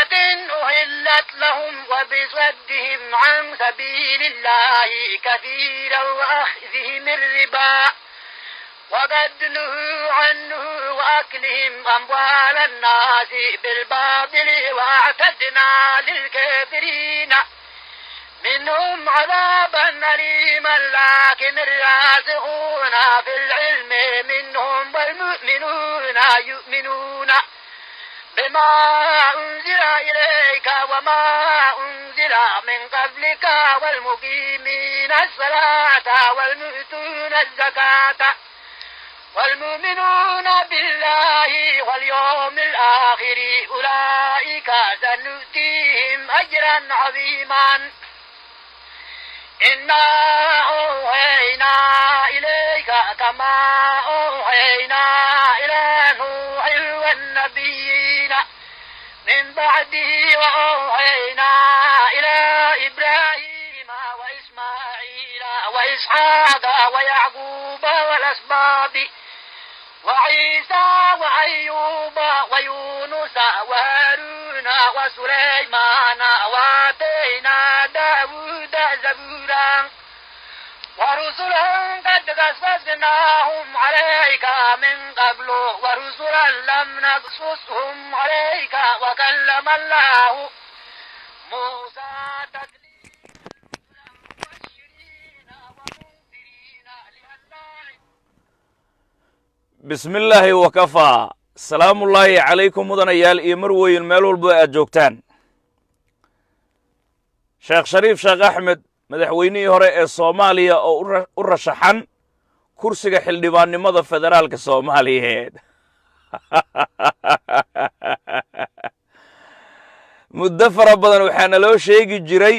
حرمات أهلت لهم وبصدهم عن سبيل الله كثيرا وأخذهم الربا وقد نهوا عنه وأكلهم أموال الناس بالباطل وأعتدنا للكافرين منهم عذابا أليما لكن الراسخون في العلم منهم والمؤمنون يؤمنون بما أنزل إليك وما أنزل من قبلك والمقيمين الصلاة والمؤتون الزكاة والمؤمنون بالله واليوم الآخر أولئك سنؤتيهم أجرا عظيما إنا أوحينا إليك كما أوحينا إلى نوح والنبيين من بعده وأوحينا إلى إبراهيم وإسماعيل وإسحاق ويعقوب والأسباط وعيسى وأيوب ويونس وهارون وسليمان وآتينا داود زبورا ورسلا قد قصصناهم عليك من قبل ورسلا لم نقصصهم عليك وكلم الله موسى تكليما مبشرين ومنذرين لئلا bismi illaahi wakafaa salaamullaahi calaykum mudanayaal iyo marweyn meel walba aad joogtaan sheekh shariif sheekh axmed madaxweynihii hore ee soomaaliya oo u ra- u rashaxan kursiga xildhibaannimada federaalka soomaaliyeed muddo fara badan waxaana loo sheegi jiray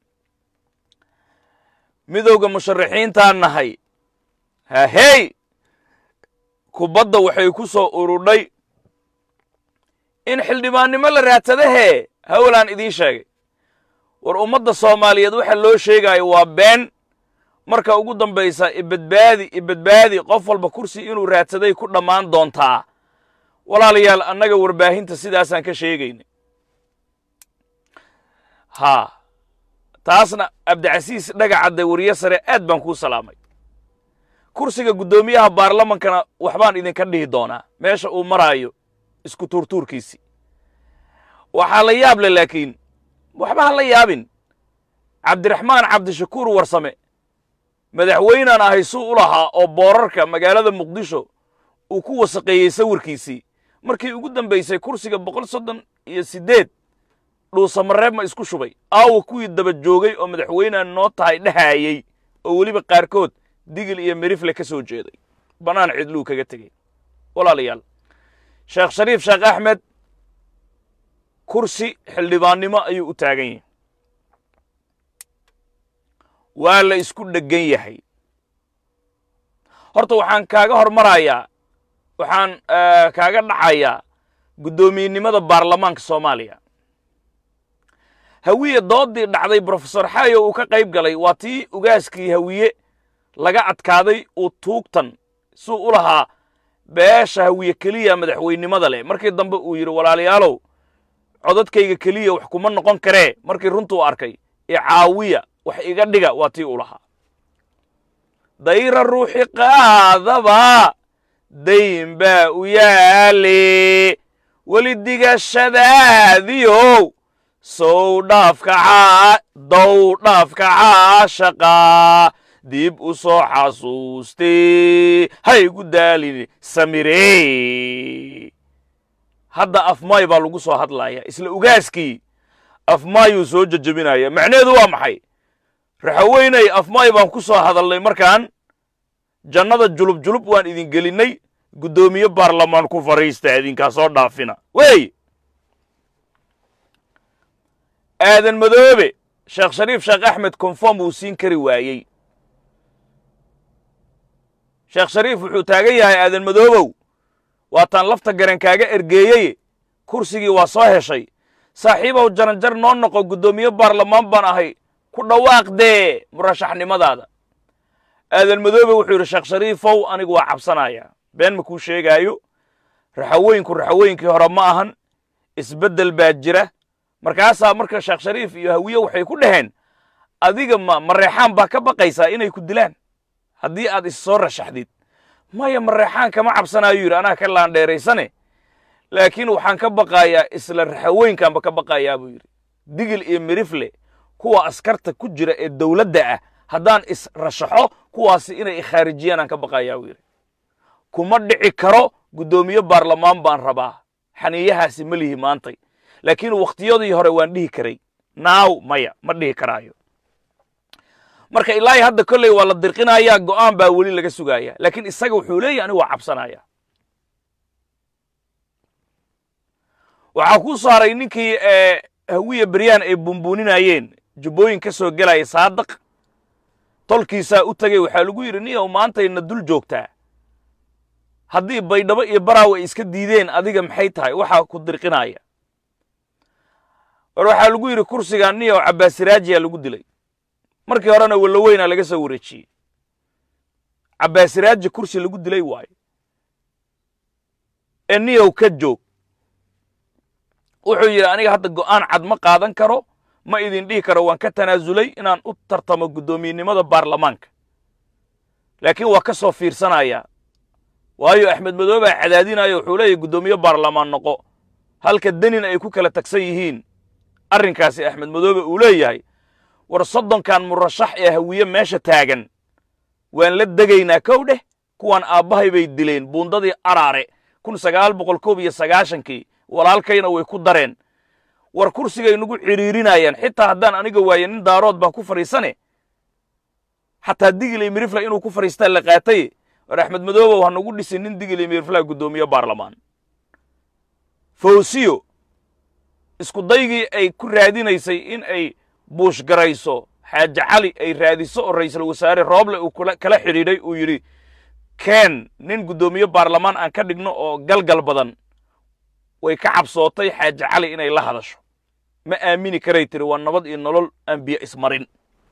midowda musharaxiintaan nahay hahey kubadda waxay ku soo urudhay in xildhibaannimo la raadsadahee hawlaan idiin sheegay war ummadda soomaaliyeed waxa loo sheegaayo waa been marka ugu dambaysa ibadbaadi ibadbaadi qof walba kursi inuu raadsaday ku dhammaan doontaa walaalayaal annaga warbaahinta sidaasaan ka sheegayna haa taasna cabdicasiis dhagacadde wariye sare aad baan kuu salaamay kursiga guddoomiyaha baarlamankana waxbaan idinka dhihi doonaa meesha uu maraayo isku tuurtuurkiisii waxaa la yaab le laakiin waxba ha la yaabin cabdiraxmaan cabdishakuur warsame madaxweynaan ahay suu u lahaa oo boorarka magaalada muqdisho uu ku wasaqeeyey sawirkiisii markii ugu dambaysay kursiga boqol soddon iyo siddeed dhuusamareeb ma isku shubay aawa kuwii daba joogay oo madaxweynaan noo tahay dhahaayey oo weliba qaarkood digil iyo merifle ka soo jeeday bannaan cidluu kaga tegey walaalayaal sheekh shariif sheekh axmed kursi xildhibaannimo ayuu u taagan yahay waa la isku dheggan yahay horta waxaan kaaga hormarayaa waxaan kaaga dhacayaa guddoomiyenimada baarlamaanka soomaaliya hawiye doodii dhacday brofesor xayo uu ka qayb galay waa tii ugaaskii hawiye laga adkaaday uu tuugtan suu u lahaa beesha hawiye keliya madaxweynimada leh markii dambe uu yidhi walaalayaalow codadkayga keliya wax kuma noqon karee markii runtuu arkay icaawiya wax iga dhiga waa tii u lahaa dayra ruuxi qaadaba dayn baa u yaale weli digashadaadiyow sow dhaafkacaa dow dhaafkacaa shaqaa dib u soo xasuustee haygu daalin samiree hadda afmaay baa lagu soo hadlaya isla ugaaskii afmaayuu soo jejebinaya macnaheedu waa maxay raxaweynay afmaay baan ku soo hadalnay markaan jannada julub julub waan idin gelinnay guddoomiye baarlamaan ku fadhiista idinkaa soo dhaafina wey aadan madoobe sheekh shariif sheekh axmed konform uu siin kari waayey sheekh shariif wuxuu taagan yahay aadan madoobow waataan lafta garan kaaga ergeeyey kursigii waa soo heshay saaxiibow jaranjar noo noqo guddoomiye baarlamaan baan ahay ku dhawaaq dee murashaxnimadaada aadan madoobe wuxuu yidhi sheekh shariifow anigu waa cabsanayaa been ma kuu sheegaayo raxaweynku raxaweynkii hore ma ahan isbeddel baa jira markaasaa marka sheekh shariif iyo hawiye waxay ku dhaheen adiga ma mareexaan baa ka baqaysaa inay ku dilaan haddii aad is soo rashaxdid maya mareexaan kama cabsanaayo yidhi anaa ka laandheeraysane laakiin waxaan ka baqayaa isla raxaweynkaanba ka baqayaa buu yidhi digil iyo mirifle kuwa askarta ku jira ee dowladda ah haddaan is rashaxo kuwaasi inay ikhaarijiyaan aan ka baqayaa buu yidhi kuma dhici karo guddoomiye baarlamaan baan rabaa xaniiyahaasi ma lihi maantay laakiin wakhtiyadii hore waan dhihi karay naaw maya ma dhihi karaayo marka ilaahi hadda kolley waa la dirqinayaa go'aan baa weli laga sugaaya laakiin isaga wuxuu leeyahy anigu waa cabsanaya waxaa kuu saaray ninkii hawiya beryaan ay bumbuuninayeen jubbooyin ka soo gelaya saadaq tolkiisaa u tegey waxaa lagu yidhi niyow maantayna dul joogtaa haddii baydhabo iyo baraaw ay iska diideen adiga maxay tahay waxaa ku dirqinaya war waxaa lagu yidhi kursigan niyow cabbaasiraajiyaa lagu dilay markii horena walloweyna laga soo wareejiyey cabbaasiraaji kursi lagu dilay waayo ee niyow ka joog wuxuu yidhi aniga hadda go'aan cad ma qaadan karo ma idin dhihi karo waan ka tanaasulay inaan u tartamo guddoomiyenimada baarlamaanka laakiin waa ka soo fiirsanayaa waayo axmed madoobaa cadaadinayo wuxuu leeyahy guddoomiye baarlamaan noqo halka denin ay ku kala tagsan yihiin arrinkaasi axmed madoobe uu leeyahay war soddonkan murashax ee hawiye meesha taagan waan la degaynaa kow dheh kuwaan aabbahay bay dileen buundadii araare kun sagaal boqol koob iyo sagaashankii walaalkayna way ku dareen war kursigay nagu cidhiirinayaan xitaa haddaan aniga waaye nin daarood baan ku fadhiisane xataa digilay mirifla inuu ku fadhiistaa la qaatay war axmed madoobow ha nagu dhisin nin digilay mirifla guddoomiye baarlamaan fawsiyo isku daygii ay ku raadinaysay in ay buushgarayso xaaje cali ay raadiso oo ra'iisul wasaare rooble uu kala xidhiidhay uu yidhi keen nin guddoomiye baarlamaan aan ka dhigno oo galgal badan way ka cabsootay xaaje cali inay la hadasho ma aamini karay tiri waa nabad iyo nolol aan biyo ismarin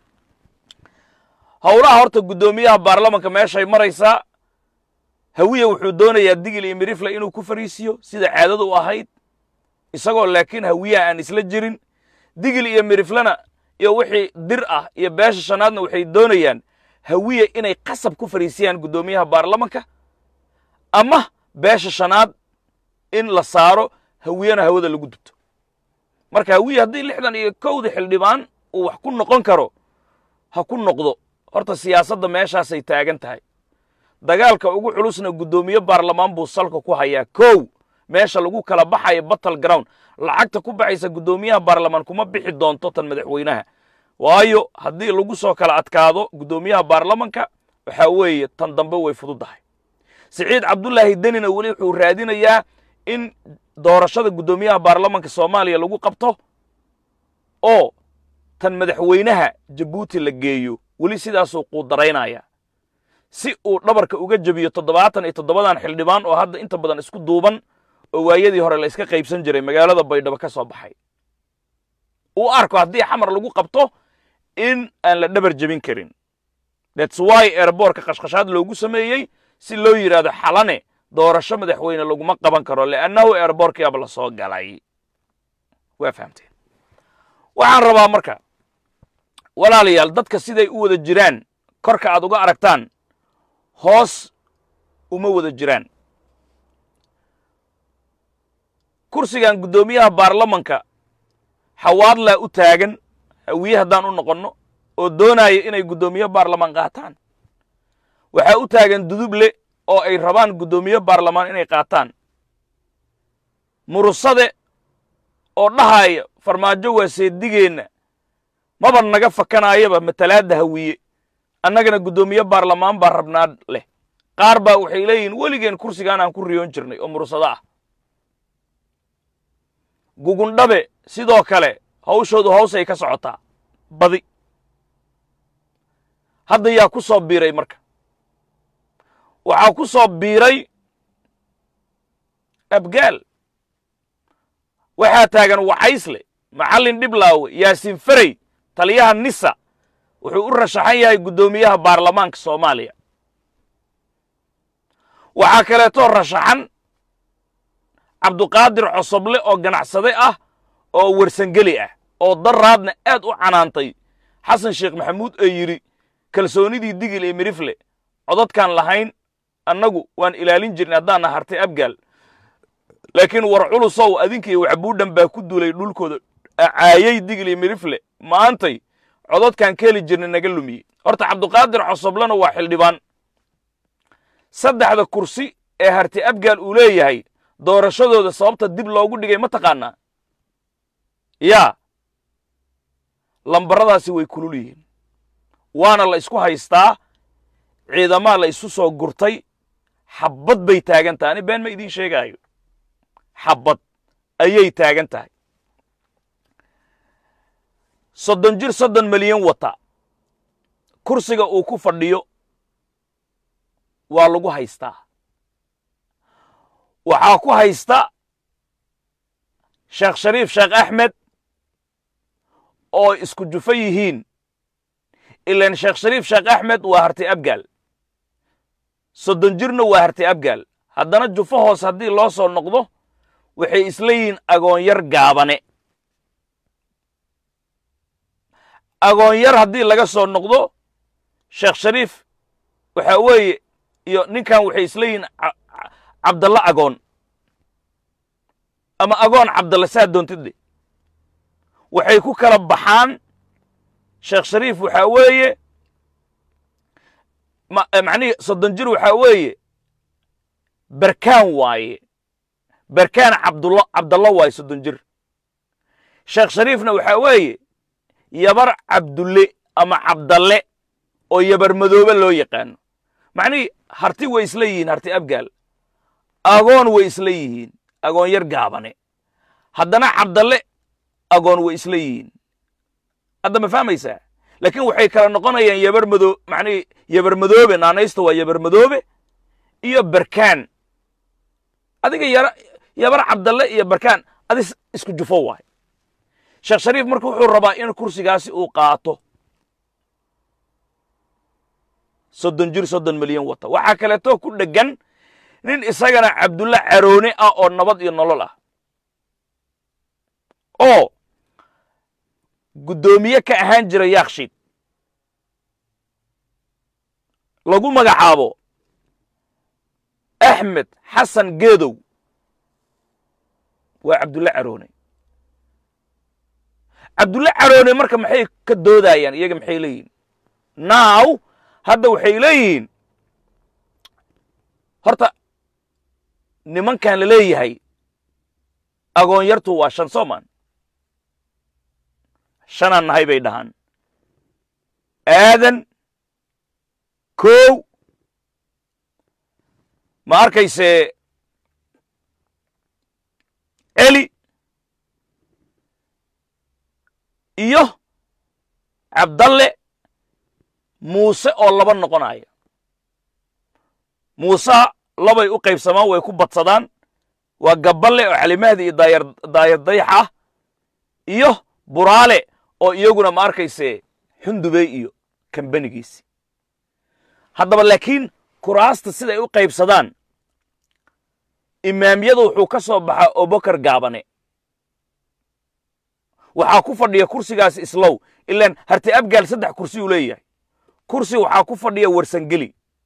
howlaha horta guddoomiyaha baarlamanka meeshay maraysaa hawiye wuxuu doonayaa digil iyo mirifle inuu ku fariisiyo sida caadadu u ahayd isagoo laakiin hawiyaha aan isla jirin digil iyo miriflena iyo wixii dir ah iyo beesha shanaadna waxay doonayaan hawiye inay qasab ku fariisiyaan guddoomiyaha baarlamanka ama beesha shanaad in la saaro hawiyena hawada lagu dubto marka hawiye haddii lixdan iyo kowda xildhibaan uu wax ku noqon karo ha ku noqdo horta siyaasadda meeshaasay taagan tahay dagaalka ugu culusna guddoomiye baarlamaan buu salka ku hayaa kow meesha lagu kala baxayo battle ground lacagta ku baxaysa guddoomiyaha baarlamaan kuma bixi doonto tan madaxweynaha waayo haddii lagu soo kala adkaado guddoomiyaha baarlamanka waxaa weeye tan dambe way fududdahay siciid cabdulaahi denina weli wuxuu raadinayaa in doorashada guddoomiyaha baarlamanka soomaaliya lagu qabto oo tan madaxweynaha jabuuti la geeyo weli sidaasuu quudaraynaya si uu dhabarka uga jebiyo toddobaatan iyo toddobadan xildhibaan oo hadda inta badan isku duuban oo waayadii hore la iska qaybsan jiray magaalada baydhabo ka soo baxay uu arko haddii xamar lagu qabto in aan la dhabar jebin karin thats why airboortka qashqashaad loogu sameeyey si loo yidhaahdo xalane doorasho madaxweyne laguma qaban karo leannahu airboorkiaba la soo galay waa fahamteen waxaan rabaa marka walaalayaal dadka siday u wada jiraan korka aad uga aragtaan hoos uma wada jiraan kursigan guddoomiyaha baarlamanka xawaadlaa u taagan hawiye haddaan u noqonno oo doonaya inay guddoomiye baarlamaan qaataan waxaa u taagan duduble oo ay rabaan guddoomiye baarlamaan inay qaataan murusade oo dhahaya farmaajo waa seedigeenna maba naga fakanaayaba matalaadda hawiye annagana guddoomiye baarlamaan baa rabnaa leh qaar baa waxay leeyihiin weligeen kursigaan aan ku riyoon jirnay oo murusado ah gugundhabe sidoo kale hawshoodu hawsay ka socotaa badi hadda yaa ku soo biiray marka waxaa ku soo biiray abgaal waxaa taagan wacaysle macallin dhiblaawe yaasiin ferey taliyaha nisa wuxuu u rashaxan yahay guddoomiyaha baarlamaanka soomaaliya waxaa kaleetoo rashaxan cabduqaadir cosoble oo ganacsade ah oo warsangeli ah oo daraadna aad u canaantay xasan sheekh maxamuud ee yidhi kalsoonidii digil ee mirifle codadkaan lahayn annagu waan ilaalin jirnay haddaana hartay abgaal laakiin war culusow adinkiiyo waxbuudhan baa ku duulay dhulkooda caayay digil iyo mirifle maantay codadkaan ka heli jirnay naga lumiyey horta cabduqaadir cosoblena waa xildhibaan saddexda kursi ee harti abgaal uu leeyahay doorashadooda sababta dib loogu dhigay ma taqaanaa yaa lambaradaasi way kulul yihiin waana la isku haystaa ciidamaa la isu soo gurtay xabbad bay taagan tahay ani been ma idiin sheegaayo xabbad ayay taagan tahay soddon jir soddon milyan wata kursiga uu ku fadhiyo waa lagu haystaa waxaa ku haysta sheekh shariif sheekh axmed oo isku jufo yihiin ilan sheekh shariif sheekh axmed waa hartay abgaal soddon jirna waa hartay abgaal haddana jufo hoos haddii loo soo noqdo waxay isla yihiin agoonyar gaabane agoonyar haddii laga soo noqdo sheekh shariif waxa weeye iyo ninkan waxay isla yihiin cabdalla agoon ama agoon cabdalla saa doontidde waxay ku kala baxaan sheekh shariif waxaa weeye macnihii soddon jir waxaa weeye berkaan waaye berkaan cabdulla cabdalla waaye soddon jir sheekh shariifna waxaa weeye yabar cabdulle ama cabdalle oo yabar madoobe loo yaqaano macnihii harti way isla yihiin harti abgaal agoon way isla yihiin agoon yar gaabane haddana cabdalle agoon way isla yihiin hadda ma fahmaysaa laakiin waxay kala noqonayaan yabar madoo macnihii yabar madoobe naanaysta waa yabar madoobe iyo berkaan adiga yara yabar cabdalle iyo berkaan adi isku jufo waay sheekh shariif marka wuxuu rabaa in kursigaasi uu qaato soddon jir soddon milyan wata waxaa kaleeto ku dheggan nin isagana cabdulla caroone ah oo nabad iyo nolol ah oo guddoomiye ka ahaan jira yaakshiid lagu magacaabo axmed xasan geedow waa cabdulle caroone cabdulle caroone marka maxay ka doodayaan iyaga maxay leeyihin naaw hadda waxay leeyihiin horta nimankan la leeyahay agoonyartu waa shan soomaan shanaan nahay bay dhahaan aadan kow ma arkayse eli iyo cabdalle muuse oo laba noqonaya muuseha labay u qaybsamaan way ku badsadaan waa gabballe oo calimahdi iyo daayar daayar dayax ah iyo buraale oo iyaguna ma arkayse xundubey iyo kambanigiisi haddaba laakiin kuraasta siday u qaybsadaan imaamyada wuxuu ka soo baxaa obokar gaabane waxaa ku fadhiya kursigaas islow ilaan harti abgaal saddex kursi uu leeyahay kursi waxaa ku fadhiya warsangeli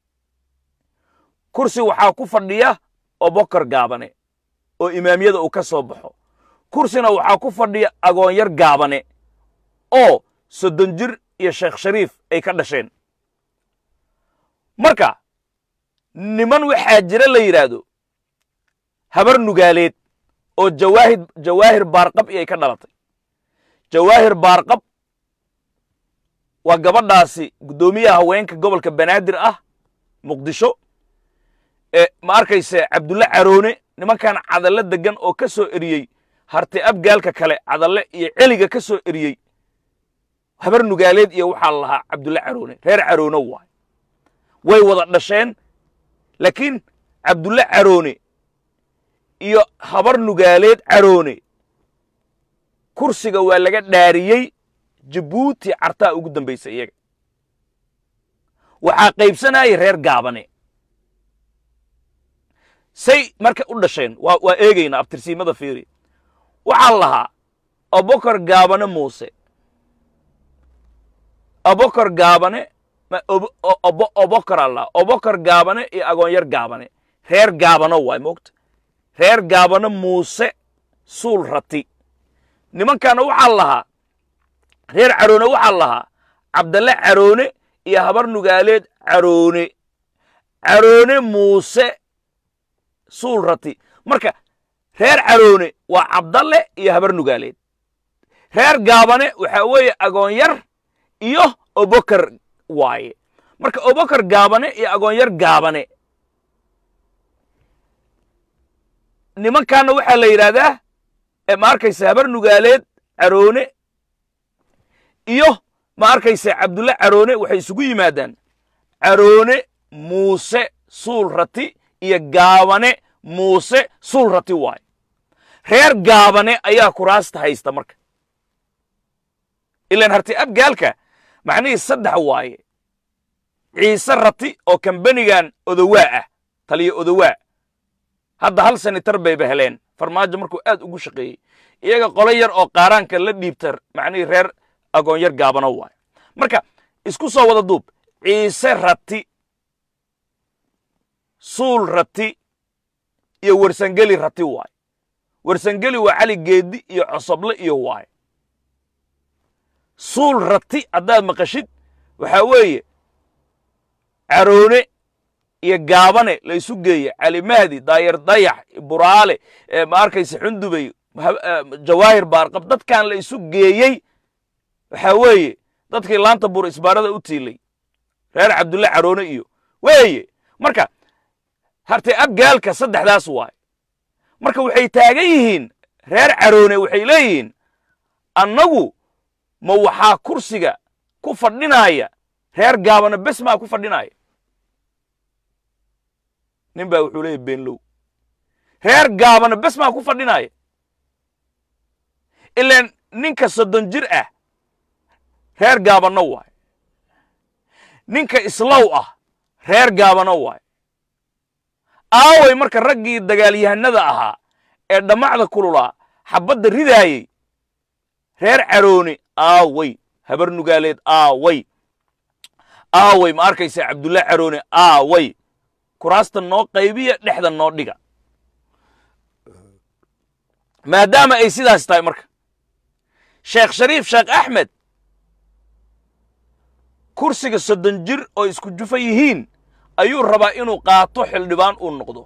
kursi waxaa ku fadhiya obokar gaabane oo imaamyada uu ka soo baxo kursina waxaa ku fadhiya agoonyar gaabane oo soddon jir iyo sheekh shariif ay ka dhasheen marka niman waxaa jira la yidhaahdo habar nugaaleed oo jawaahid jawaahir baarqab iyay ka dhalatay jawaahir baarqab waa gabadhaasi guddoomiyaha haweenka gobolka banaadir ah muqdisho ee ma arkayse cabdulle caroone nimankan cadalle deggan oo ka soo eriyey harti abgaalka kale cadalle iyo celiga ka soo eriyey habar nugaaleed iyo waxaa la lahaa cabdulle caroone reer caroone waay way wada dhasheen laakiin cabdulle caroone iyo habar nugaaleed caroone kursiga waa laga dhaariyey jabuuti cartaa ugu dambaysa iyaga waxaa qaybsanayay reer gaabane say marka u dhasheen waa waa eegaynaa abtirsiimada fiiri waxaa lahaa abokor gaabane muuse abokor gaabane obokor alla obokor gaabane iyo agoonyar gaabane reer gaabano waay moogta reer gaabano muuse suul rati nimankaana waxaa lahaa reer caroone waxaa lahaa cabdalle caroone iyo habar nugaaleed caroone caroone muuse suul rati marka reer caroone waa cabdalle iyo habar nugaaleed reer gaabane waxaa weeye agoonyar iyo obokar waaye marka obokar gaabane iyo agoonyar gaabane nimankaana waxaa la yidhaahdaa ma arkaysa habar nugaaleed caroone iyo ma arkaysa cabdulle caroone waxay isugu yimaadaan caroone muuse suul rati iyo gaabane muuse suul rati waaye reer gaabane ayaa kuraasta haysta marka ilaan harti abgaalka macnihii saddex waaye ciise rati oo kambanigan odowaa ah taliya odowaa hadda hal sanitar bayba heleen farmaajo markuu aad ugu shaqeeyey iyaga qolo yar oo qaaraanka la dhiibta macnihii reer agoonyar gaabano waaye marka isku soo wada duub ciise rati suul rati iyo wersangeli rati waaye wersangeli waa cali geedi iyo cosoble iyo waaye suul rati haddaad maqashid waxaa weeye caroone iyo gaabane la isu geeye cali mahdi daayar dayax buraale ma arkaysa xundubey jawaahir baarqab dadkan la isu geeyey waxaa weeye dadkii laanta bur isbaarada u tiilay reer cabdulle caroone iyo weeye marka hartee abgaalka saddexdaas waay marka waxay taagan yihiin reer caroone waxay leeyihiin annagu ma waxaa kursiga ku fadhinaya reer gaabana bes maa ku fadhinaya nin baa wuxuu leeyahy beenlow reer gaabana bes maa ku fadhinaya ilaan ninka soddon jir ah reer gaabano waay ninka islow ah reer gaabano waay aaway marka raggii dagaalyahanada ahaa ee dhammacda kululaa xabbadda ridaayey reer caroone aaway habar nugaaleed aaway aaway ma arkaysa cabdulle caroone aaway kuraasta noo qaybiya dhexda noo dhiga maadaama ay sidaas tahay marka sheekh shariif sheekh axmed kursiga soddon jir oo isku jufa yihiin ayuu rabaa inuu qaato xildhibaan uu noqdo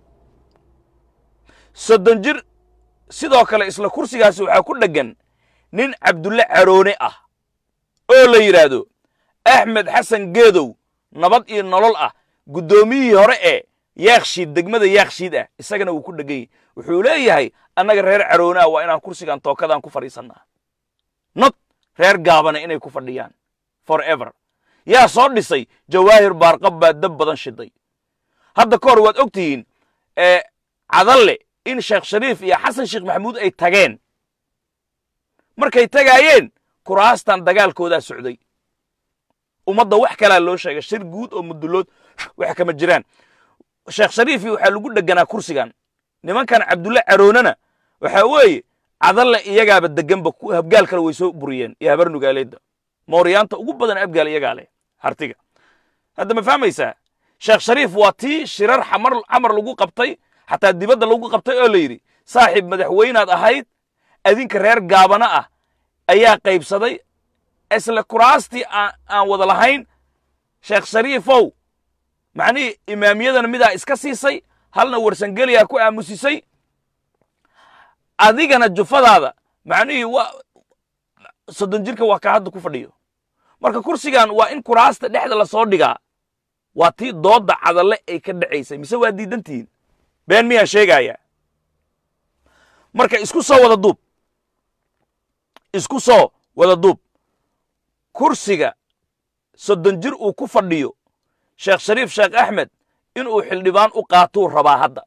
soddon jir sidoo kale isla kursigaasi waxaa ku dheggan nin cabdulle caroone ah oo la yidhaahdo axmed xasan geedow nabad iyo nolol ah guddoomiyihii hore ee yaakshiid degmada yaakshiid ah isagana wuu ku dheggan yahy wuxuu leeyahay annaga reer caroone ah waa inaan kursigan tookadaan ku fadhiisannaa not reer gaabana inay ku fadhiyaan forever yaa soo dhisay jawaahir baarqab baa dab badan shiday hadda ka hor waad og tihiin cadalle in sheekh shariif iyo xasan sheekh maxamuud ay tageen markay tagaayeen kuraastan dagaalkoodaa socday ummadda wax kalaa loo sheegay shir guud oo mudulood wax kama jiraan sheekh shariifi waxaa lagu dheganaa kursigan nimankan cabdulle caroonena waxaa weeye cadalle iyagaaba deganba habgaal kale way soo buriyeen iyo habar nugaaleedda mooryaanta ugu badan abgaal iyagaa leh hartiga hadda ma fahmaysaa sheekh shariif waa tii shirar xamar camar lagu qabtay xataa dibadda lagu qabtay oo la yidhi saaxiib madaxweynaad ahayd adinka reer gaabana ah ayaa qaybsaday isla kuraastii aan wada lahayn sheekh shariifow macnihii imaamiyadana midaa iska siisay halna warsangeliyaa ku aamusisay adigana jufadaada macnihii waa soddon jirka waa kaa hadda ku fadhiyo marka kursigan waa in kuraasta dhexda lasoo dhigaa waa tii doodda cadalle ay ka dhacaysay mise waa diidantihiin been miyaan sheegayaa marka isku soo wada duub isku soo wada duub kursiga soddon jir uu ku fadhiyo sheekh shariif sheekh axmed inuu xildhibaan u qaatuu rabaa hadda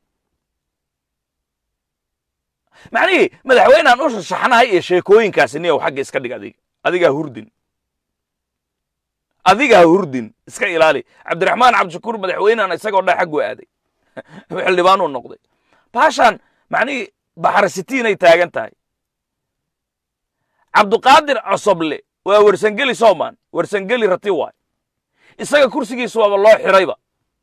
macnihii madaxweynean u shashaxnahay iyo sheekooyinkaasi niyow xagga iska dhig adiga adigaa hurdin adigaa hurdin iska ilaali cabdiraxmaan cabdishakuur madaxweynean isagoo dha xagguu aaday xildhibaanuu noqday baashaan macnihii baxarasitiinay taagan tahay cabduqaadir cosoble waa wersangeli soomaan wersangeli rati waay isaga kursigiisu waaba loo xirayba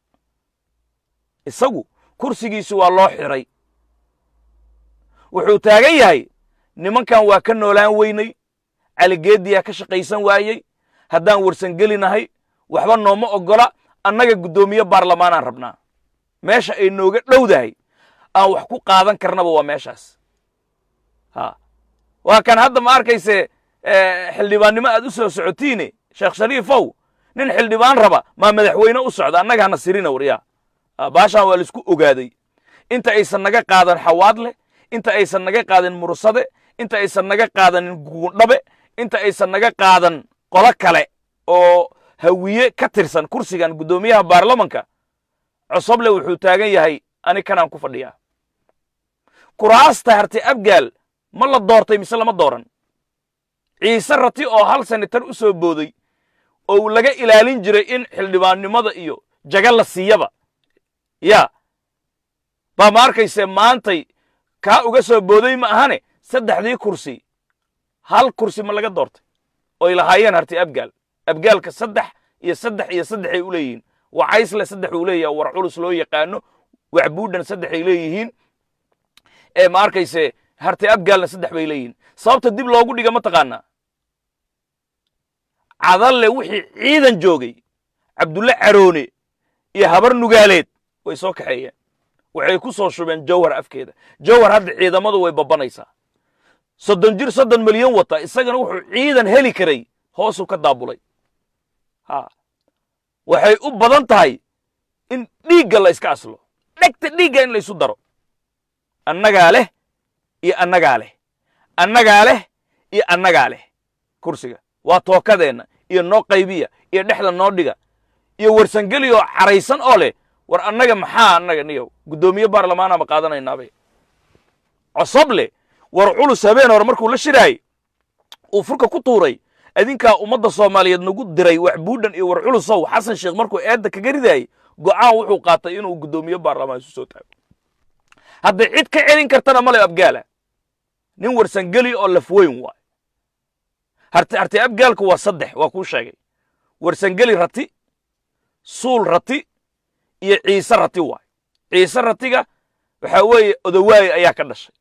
isagu kursigiisu waa loo xiray wuxuu taagan yahay nimankan waa ka noolaan weynay caligeediyaa ka shaqaysan waayey haddaan wersangelinahay waxba nooma oggola annaga guddoomiye baarlamaanaan rabnaa meesha ay nooga dhowdahay aan wax ku qaadan karnaba waa meeshaas ha waa kan hadda ma arkayse xildhibaannimo aad u soo socotiine sheekh shariifow nin xildhibaan raba maa madaxweyne u socda annaga hana sirina waryaa baashaan waa laisku ogaaday inta aysan naga qaadan xawaadle inta aysan naga qaadan mursade inta aysan naga qaadanin guundhabe inta aysan naga qaadan qolo kale oo hawiye ka tirsan kursigan guddoomiyaha baarlamanka cosoble wuxuu taagan yahay ani kanaan ku fadhiyaa kuraasta harti abgaal ma la doortay mise lama dooran ciise rati oo hal senatar u soo booday oo laga ilaalin jiray in xildhibaannimada iyo jaga la siiyaba yaa baa ma arkayse maantay kaa uga soo booday ma ahane saddexdii kursi hal kursi ma laga doortay oy lahaayeen harti abgaal abgaalka saddex iyo saddex iyo saddexay u leeyihiin wacaysle saddex uu leeyahay war culus loo yaqaano waxbuudhan saddexay leeyihiin ee ma arkayse harti abgaalna saddex bay leeyihiin sababta dib loogu dhiga ma taqaanaa cadalle wixii ciidan joogay cabdulle caroone iyo habar nugaaleed way soo kaxeeyeen waxay ku soo shubeen jawhar afkeeda jawhar hadda ciidamadu way babbanaysaa soddon jir soddon milyan wata isagana wuxuu ciidan heli karay hoosuu ka daabulay ha waxay u badan tahay in dhiigga la iska aslo dhegta dhiigga in laysu daro annagaa leh iyo annagaa leh annagaa leh iyo annagaa leh kursiga waa tookadeenna iyo noo qaybiya iyo dhexda noo dhiga iyo warsangeli oo caraysan oo leh war annaga maxaa annaga niyow guddoomiye baarlamaana ma qaadanaynaabay cosoble war culus habeen hore markuu la shiraayey uu furka ku tuuray adinkaa ummadda soomaaliyeed nagu diray wax buudhan iyo war culusow xasan sheekh markuu eedda kaga ridaayey go'aan wuxuu qaatay inuu guddoomiye baarlamaan isu soo taago hadday cid ka celin kartana male abgaala nin warsangeli oo lafweyn waay harti harti abgaalku waa saddex waa kuu sheegay warsangeli rati suul rati iyo ciise rati waay ciise ratiga waxaa weeye odowaaye ayaa ka dhashay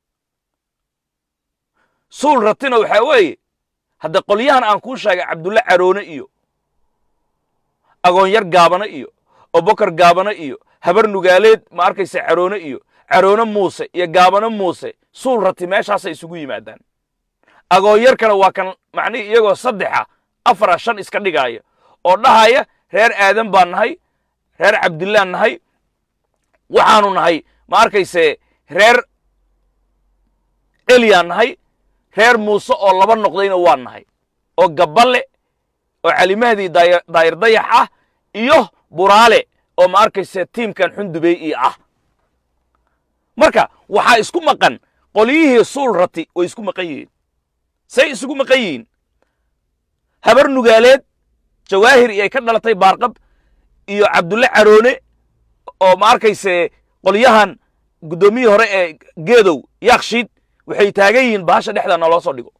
suul ratina waxaa weeye hadda qolyahan aan kuu sheegay cabdulle caroone iyo agoonyar gaabane iyo obokar gaabane iyo habar nugaaleed ma arkaysa caroone iyo caroone muuse iyo gaabane muuse suul rati meeshaasay isugu yimaadaan agoonyarkana waa kan macnihii iyagoo saddexa afara shan iska dhigaaya oo dhahaya reer aadan baan nahay reer cabdillaan nahay waxaanu nahay ma arkayse reer eliyaan nahay reer muuse oo laba noqdayna waa nahay oo gabbale oo calimahdii daayir dayax ah iyo buraale oo ma arkayse tiimkan xundubey io ah marka waxaa isku maqan qolyihii suul rati way isku maqan yihiin say isugu maqan yihiin habar nugaaleed jawaahir iyo ay ka dhalatay baarqab iyo cabdulle caroone oo ma arkayse qolyahan guddoomiyii hore ee geedow yaakshiid waxay taagan yihiin bahasha dhexda naloo soo dhigo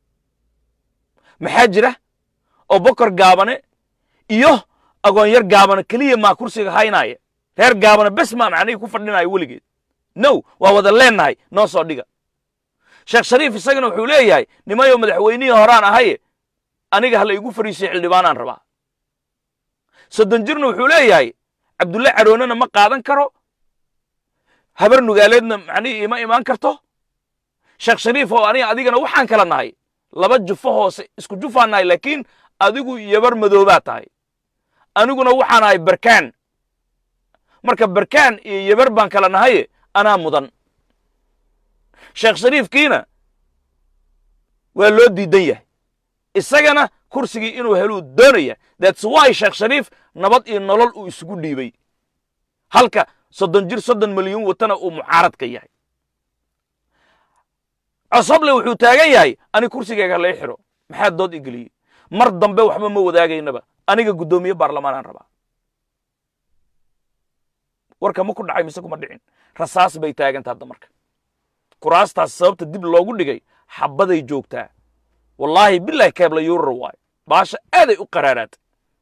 maxaa jira oo bokor gaabane iyo agoonyar gaabane keliya maa kursiga haynaaya reer gaabane bes maa macnihii ku fadhinayo weligeed now waa wada leennahay noo soo dhiga sheekh shariif isagana wuxuu leeyahay nimayo madaxweynihii horaan ahaye aniga ha la igu fariisiyo xildhibaanaan rabaa soddon jirna wuxuu leeyahay cabdulle caroonena ma qaadan karo habar nugaaleedna macnihii ima imaan karto sheekh shariif oo aniga adigana waxaan kala nahay laba jufo hoose isku jufaan nahay laakiin adigu yabar madoobaa tahay aniguna waxaan ahay barkaan marka barkaan iyo yabar baan kala nahaye anaa mudan sheekh shariifkiina waa loo diidan yahay isagana kursigii inuu heluu doonaya that's why sheekh shariif nabad iyo nolol uu isugu dhiibay halka soddon jir soddon milyuun watana uu mucaaradka yahay cosoble wuxuu taagan yahay ani kursigayga lai xidho maxaa dood igeliyey mar dambe waxba ma wadaagaynaba aniga guddoomiye baarlamaanaan rabaa warka ma ku dhacay mise kuma dhicin rasaas bay taaganta hadda marka kuraastaas sababta dib loogu dhigay xabbaday joogtaa wallaahi bilahi keebla yuurar waayo baasha aaday u qaraaraatay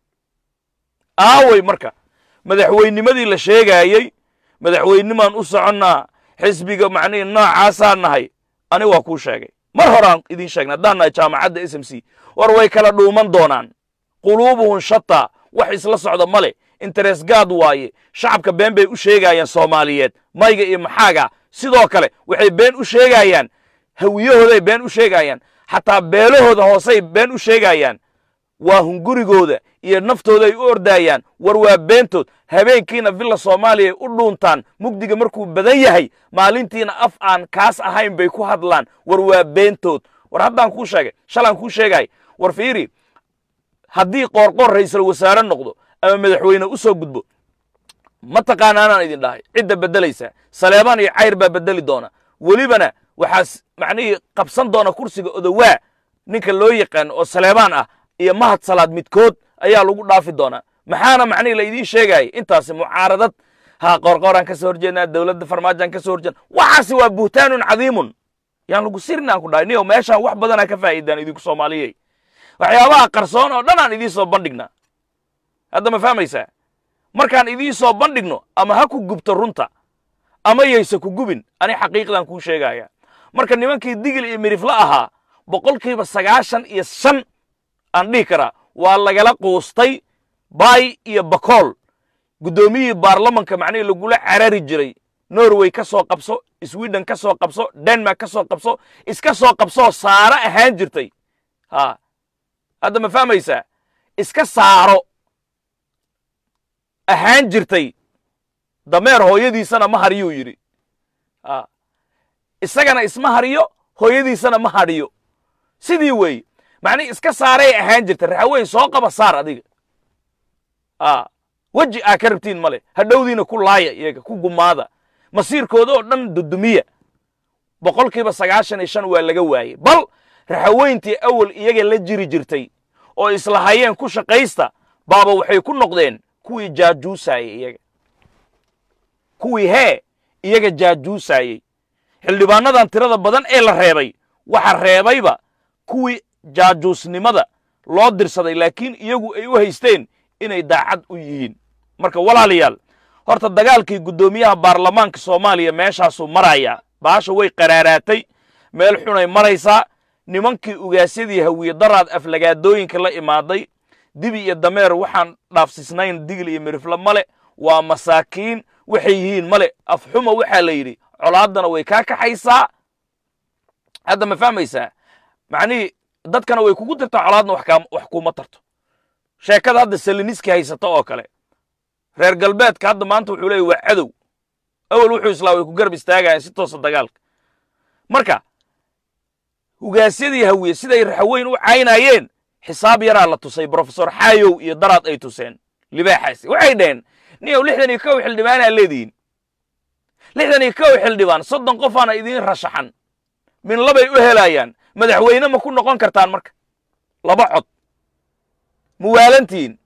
aaway marka madaxweynimadii la sheegaayey madaxweynimaan u soconnaa xisbiga macnihii noocaasaa nahay ani waa kuu sheegay mar horaan idiin sheegnay haddaan nahay jaamacadda s m c war way kala dhuuman doonaan quluubuhum shataa wax isla socda ma leh interes gaad waaye shacabka been bay u sheegaayaan soomaaliyeed mayga iyo maxaaga sidoo kale waxay been u sheegaayaan hawiyahooday been u sheegaayaan xataa beelahooda hoosey been u sheegaayaan waa hungurigooda iyo naftooda ay u ordaayaan war waa beentood habeenkiina villa soomaaliya ay u dhuuntaan mugdiga markuu badan yahay maalintiina af aan kaas ahayn bay ku hadlaan war waa beentood war haddaan kuu sheegay shalaan kuu sheegay war fiiri haddii qoorqoor ra'iisul wasaare noqdo ama madaxweyne u soo gudbo ma taqaanaanaan idin dhahay cidda beddelaysaa saleebaan iyo cayr baa beddeli doona welibana waxaas macnihii qabsan doona kursiga odowaa ninka loo yaqaano oo saleebaan ah iyo mahad salaad midkood ayaa lagu dhaafi doonaa maxaana macnihii la idiin sheegaya intaasi mucaaradad ha qoorqooraan ka soo horjeednaa dowladda farmaajaan ka soo horjeedna waxaasi waa buhtaanun cadiimun yaan lagu sirin aan ku dhahay niyo meeshaan wax badanaa ka faa'iidaan idinku soomaaliyey waxyaabaha qarsoon oo dhan aan idiin soo bandhignaa hadda ma fahmaysaa markaan idiin soo bandhigno ama ha ku gubto runta ama yayse ku gubin ani xaqiiqdan kuu sheegaya marka nimankii digil iyo midhifla ahaa boqolkiiba sagaashan iyo shan aan dhihi karaa waa lagala quustay baay iyo bakool guddoomiyihii baarlamanka macnihii lagula carari jiray norway ka soo qabso sweden ka soo qabso denmark ka soo qabso iska soo qabsoo saaro ahaan jirtay ha hadda ma fahmaysaa iska saaro ahaan jirtay dameer hooyadiisana ma hariyuu yidhi isagana isma hariyo hooyadiisana ma hadhiyo sidii weeye macnihi iska saaray ahaan jirta raxaweyn soo qaba saar adiga weji aa ka rabtiin male hadhowdiina ku laaya iyaga ku gumaada masiirkooda oo dhan dudumiya boqolkiiba sagaashan iyo shan waa laga waayey bal raxaweyntii awal iyaga la jiri jirtay oo islahayeen ku shaqaysta baaba waxay ku noqdeen kuwii jaajuusaayey iyaga kuwii hee iyaga jaajuusaayey xildhibaanadan tirada badan ee la reebay waxa reebayba kuwii jaajuusnimada loo dirsaday laakiin iyagu ay u haysteen inay daacad u yihiin marka walaalayaal horta dagaalkii guddoomiyaha baarlamaanka soomaaliya meeshaasuu marayaa baasha way qaraaraatay meel xunay maraysaa nimankii ugaasyadii hawiye daraad aflagaadooyinka la imaaday dibi iyo dameer waxaan dhaafsisnayn digil iyo mirifle male waa masaakiin waxay yihiin male afxuma waxaa la yidhi colaaddana way kaa kaxaysaa hadda ma fahmaysaa macnihii dadkana way kugu tirtaa colaadna wax kuma tarto sheekada hadda saliniski haysato oo kale reer galbeedka hadda maanta wuxuu leeyay waa cadow awel wuxuu islaa way ku garab istaagayaan si toosa dagaalka marka hugaasyadii hawiye siday raxaweyn u caynayeen xisaab yaraa la tusay brofesor xaayow iyo daraad ay tuseen libaaxaasi waxay dhaheen niyow lixdan iyo kow xildhibaanaa leedihiin lixdan iyo kow xildhibaan soddon qofaana idiin rashaxan min labay u helayaan madaxweyne ma ku noqon kartaan marka laba cod muwaalantiin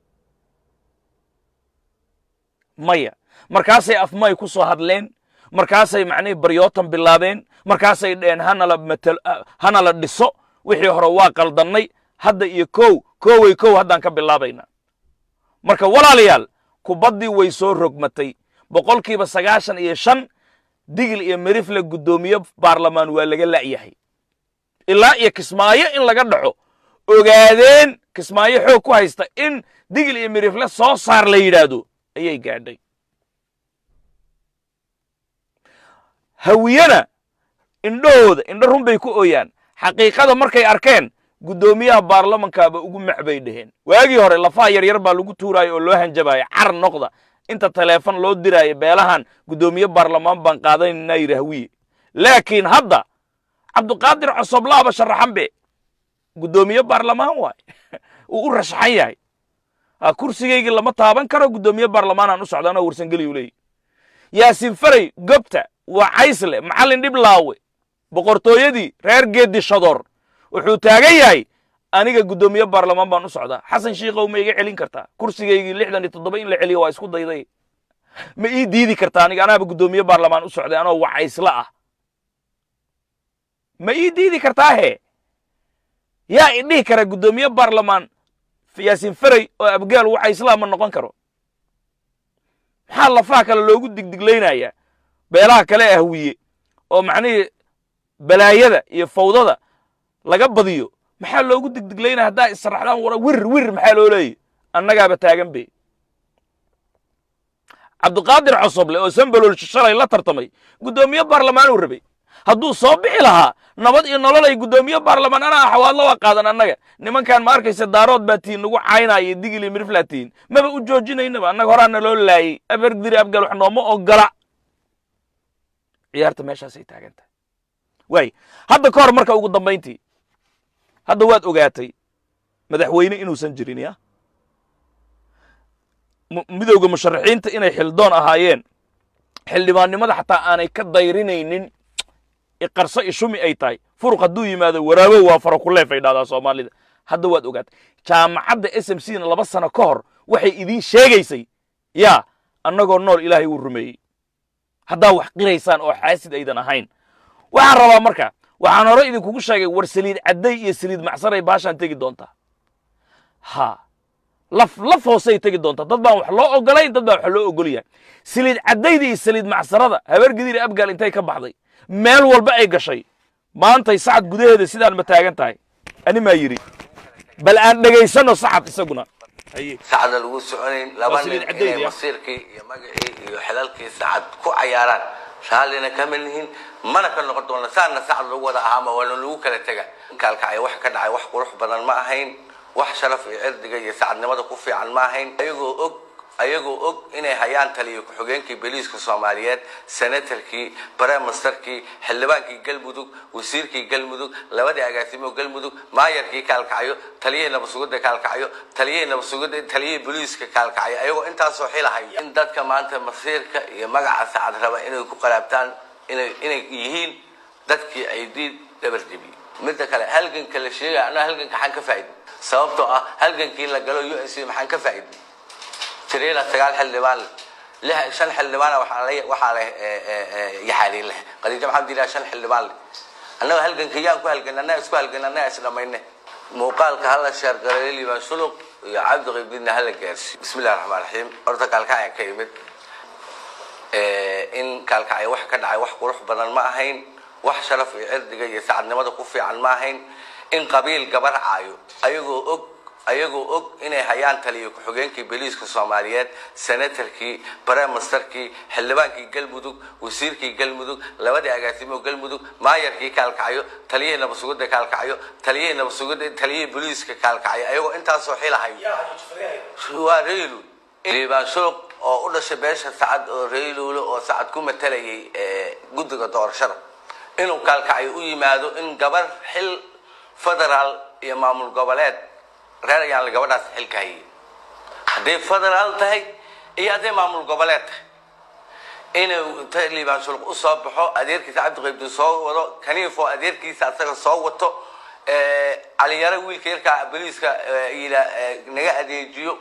maya markaasay afmay ku soo hadleen markaasay macnihii baryootan bilaabeen markaasay dheheen hanala matal hanala dhiso wixii hore waa qaldannay hadda iyo kow koway kow haddaan ka bilaabaynaa marka walaalayaal kubaddii way soo rogmatay boqolkiiba sagaashan iyo shan digil iyo merifle guddoomiye baarlamaan waa laga la'yahay ilaa iyo kismaayo in laga dhaxo ogaadeen kismaayo xoog ku haysta in digil iyo merifle soo saar la yidhaahdo ayay gaadhay hawiyena indhahooda indho run bay ku ooyaan xaqiiqada markay arkeen guddoomiyaha baarlamankaaba ugu mac bay dheheen waagii hore lafaha yaryar baa lagu tuuraayo oo loo hanjabaayo car noqda inta taleefon loo diraayo beelahan guddoomiye baarlamaan baan qaadanaynaa yidhi hawiye laakiin hadda cabduqaadir cosoblaaba sharaxan be guddoomiye baarlamaan waay uu u rashaxan yahay kursigaygii lama taaban karo guddoomiye baarlamaanaan u socdaanoo warsangeliyu leeyahy yaasin faray gobta waa caysle macallin dhiblaawe boqortooyadii reer geeddi shadoor wuxuu taagan yahay aniga guddoomiye baarlamaan baan u socdaa xasan shiikow ma iga celin kartaa kursigaygii lixdan iyo toddoba in la celiyo waa isku dayday ma ii diidi kartaa aniga anaaba guddoomiye baarlamaan u socday anoo wacaysle ah ma ii diidi kartaa he yaa idhihi kara guddoomiye baarlamaan yaasiin ferey oo abgaal waxa islaama noqon karo maxaa lafaha kale loogu digdiglaynayaa beelaha kale ee hawiye oo macnihii balaayada iyo fawdada laga badiyo maxaa loogu digdiglaynaya haddaa israxdaan wara wir wir maxaa loo leeyahy annagaaba taagan be cabdiqaadir cosoble oo sambalool shalay la tartamay guddoomiye baarlamaanuu rabay hadduu soo bixi lahaa nabad iyo nolol ay guddoomiye baarlamaan anaa xawaadlo waa qaadan annaga nimankan ma arkaysa daarood baa tihiin nagu caynaayo digili miriflaa tihiin maba u joojinaynaba annaga horaana loo laayey abargdiri abgal wax nooma ogola ciyaarta meeshaasay taagan tahay waay hadda ka hor marka ugu dambayntii hadda waad ogaatay madaxweyne inuusan jirin ya midowda musharaxiinta inay xildoon ahaayeen xildhibaannimada xataa aanay ka dayrinaynin iqarso ishumi ay tahay furuq hadduu yimaado waraabow waa faro kuleef ay dhahdaa soomaalida hadda waad ogaatay jaamacadda s m c na laba sano ka hor waxay idiin sheegaysay yaa annagoo nool ilaahay wuu rumeeyey haddaa wax qiraysaan oo xaasid aydan ahayn waxaan rabaa marka waxaan hore idinkugu sheegay war saliid cadday iyo saliid macsaray baashaan tegi doontaa ha laf laf hoosey tegi doontaa dad baan wax loo ogolayn dad baan wax loo ogol yahay saliid caddayda iyo saliid macsarada habeergediir abgaal intay ka baxday meel walba ay gashay maantay sacad gudaheeda sidaan ma taagan tahay ani maa yidhi bal aan dhegaysanno sacad isaguna sacadna lagu soconayn laba Waa saliid nin caddeyd, inay ya. masiirkii iyo magacii iyo xilalkii sacad ku cayaaraan raallina kama nihin mana ka noqon doona saana sacad lagu wada ahaama waana lagu kala tega kaalkacay wax ka dhacay wax qurux badan ma ahayn wax sharaf iyo cirdiga iyo sacadnimada ku fiican ma ahayn ayagoo og ayagoo og inay hayaan taliyo ku-xigeenkii boliiska soomaaliyeed senatarkii baremastarkii xildhibaankii galmudug wasiirkii galmudug labadii agaasimo galmudug maayarkii kaalkacyo taliyihii nabasugidda kaalkacyo taliyihii nabasugidda taliyihii boliiska kaalkacyo ayagoo intaasoo xilahaya in dadka maanta masiirka iyo magaca sacad raba inay ku qalaabtaan inay inay yihiin dadkii ay diid dhabar jebiyey midda kale halganka la sheegaya annaga halganka maxaan ka faa'iidin sababtoo ah halgankii la galo u n c maxaan ka faa'iidin tiriila sagaal xildhibaan leh lix shan xildhibaana waxaa le waxaa leh yaxaaliin leh qadiijo maxamed ilaa shan xildhibaan leh annaga halganka yaan ku halgan annaga isku halgan annaga is dhamayne muuqaalka hala sheer gareeyo liibaan suluq iyo cabdi qaybdiinna hala gaarsiiyo bismi illahi raxmaan raxiim horta kaalkacyan ka imid in kaalkacya wax ka dhacay wax qurux badan ma ahayn wax sharaf iyo cirdiga iyo sacadnimada ku fiican ma ahayn in qabiil gabar caayo ayagoo og ayagoo og inay hayaan taliyo ku-xigeenkii boliiska soomaaliyeed senatarkii baremastarkii xildhibaankii galmudug wasiirkii galmudug labadii agaasimo galmudug maayarkii kaalkacyo taliyihii nabasugidda kaalkacyo taliyihii nabasugidda taliyihii boliiska kaalkacyo ayagoo intaasoo xilahaya waa raylu liibaan shuruq oo u dhashay beesha sacad oo rayluulo oo sacad ku matalayay guddiga doorashada inuu kaalkacyo u yimaado in gabar xil federaal iyo maamul goboleed reer ayaan gabadhaas xilka hayay hadday federaal tahay iyo hadday maamul goboleed tahay inuu inta liibaan shuluq u soo baxo adeerkiisa cabdiqaybdi soo wado kaniifoo adeerkiisa asaga soo wato caliyaro wiilka yarkaa boliiska ila naga adeejiyo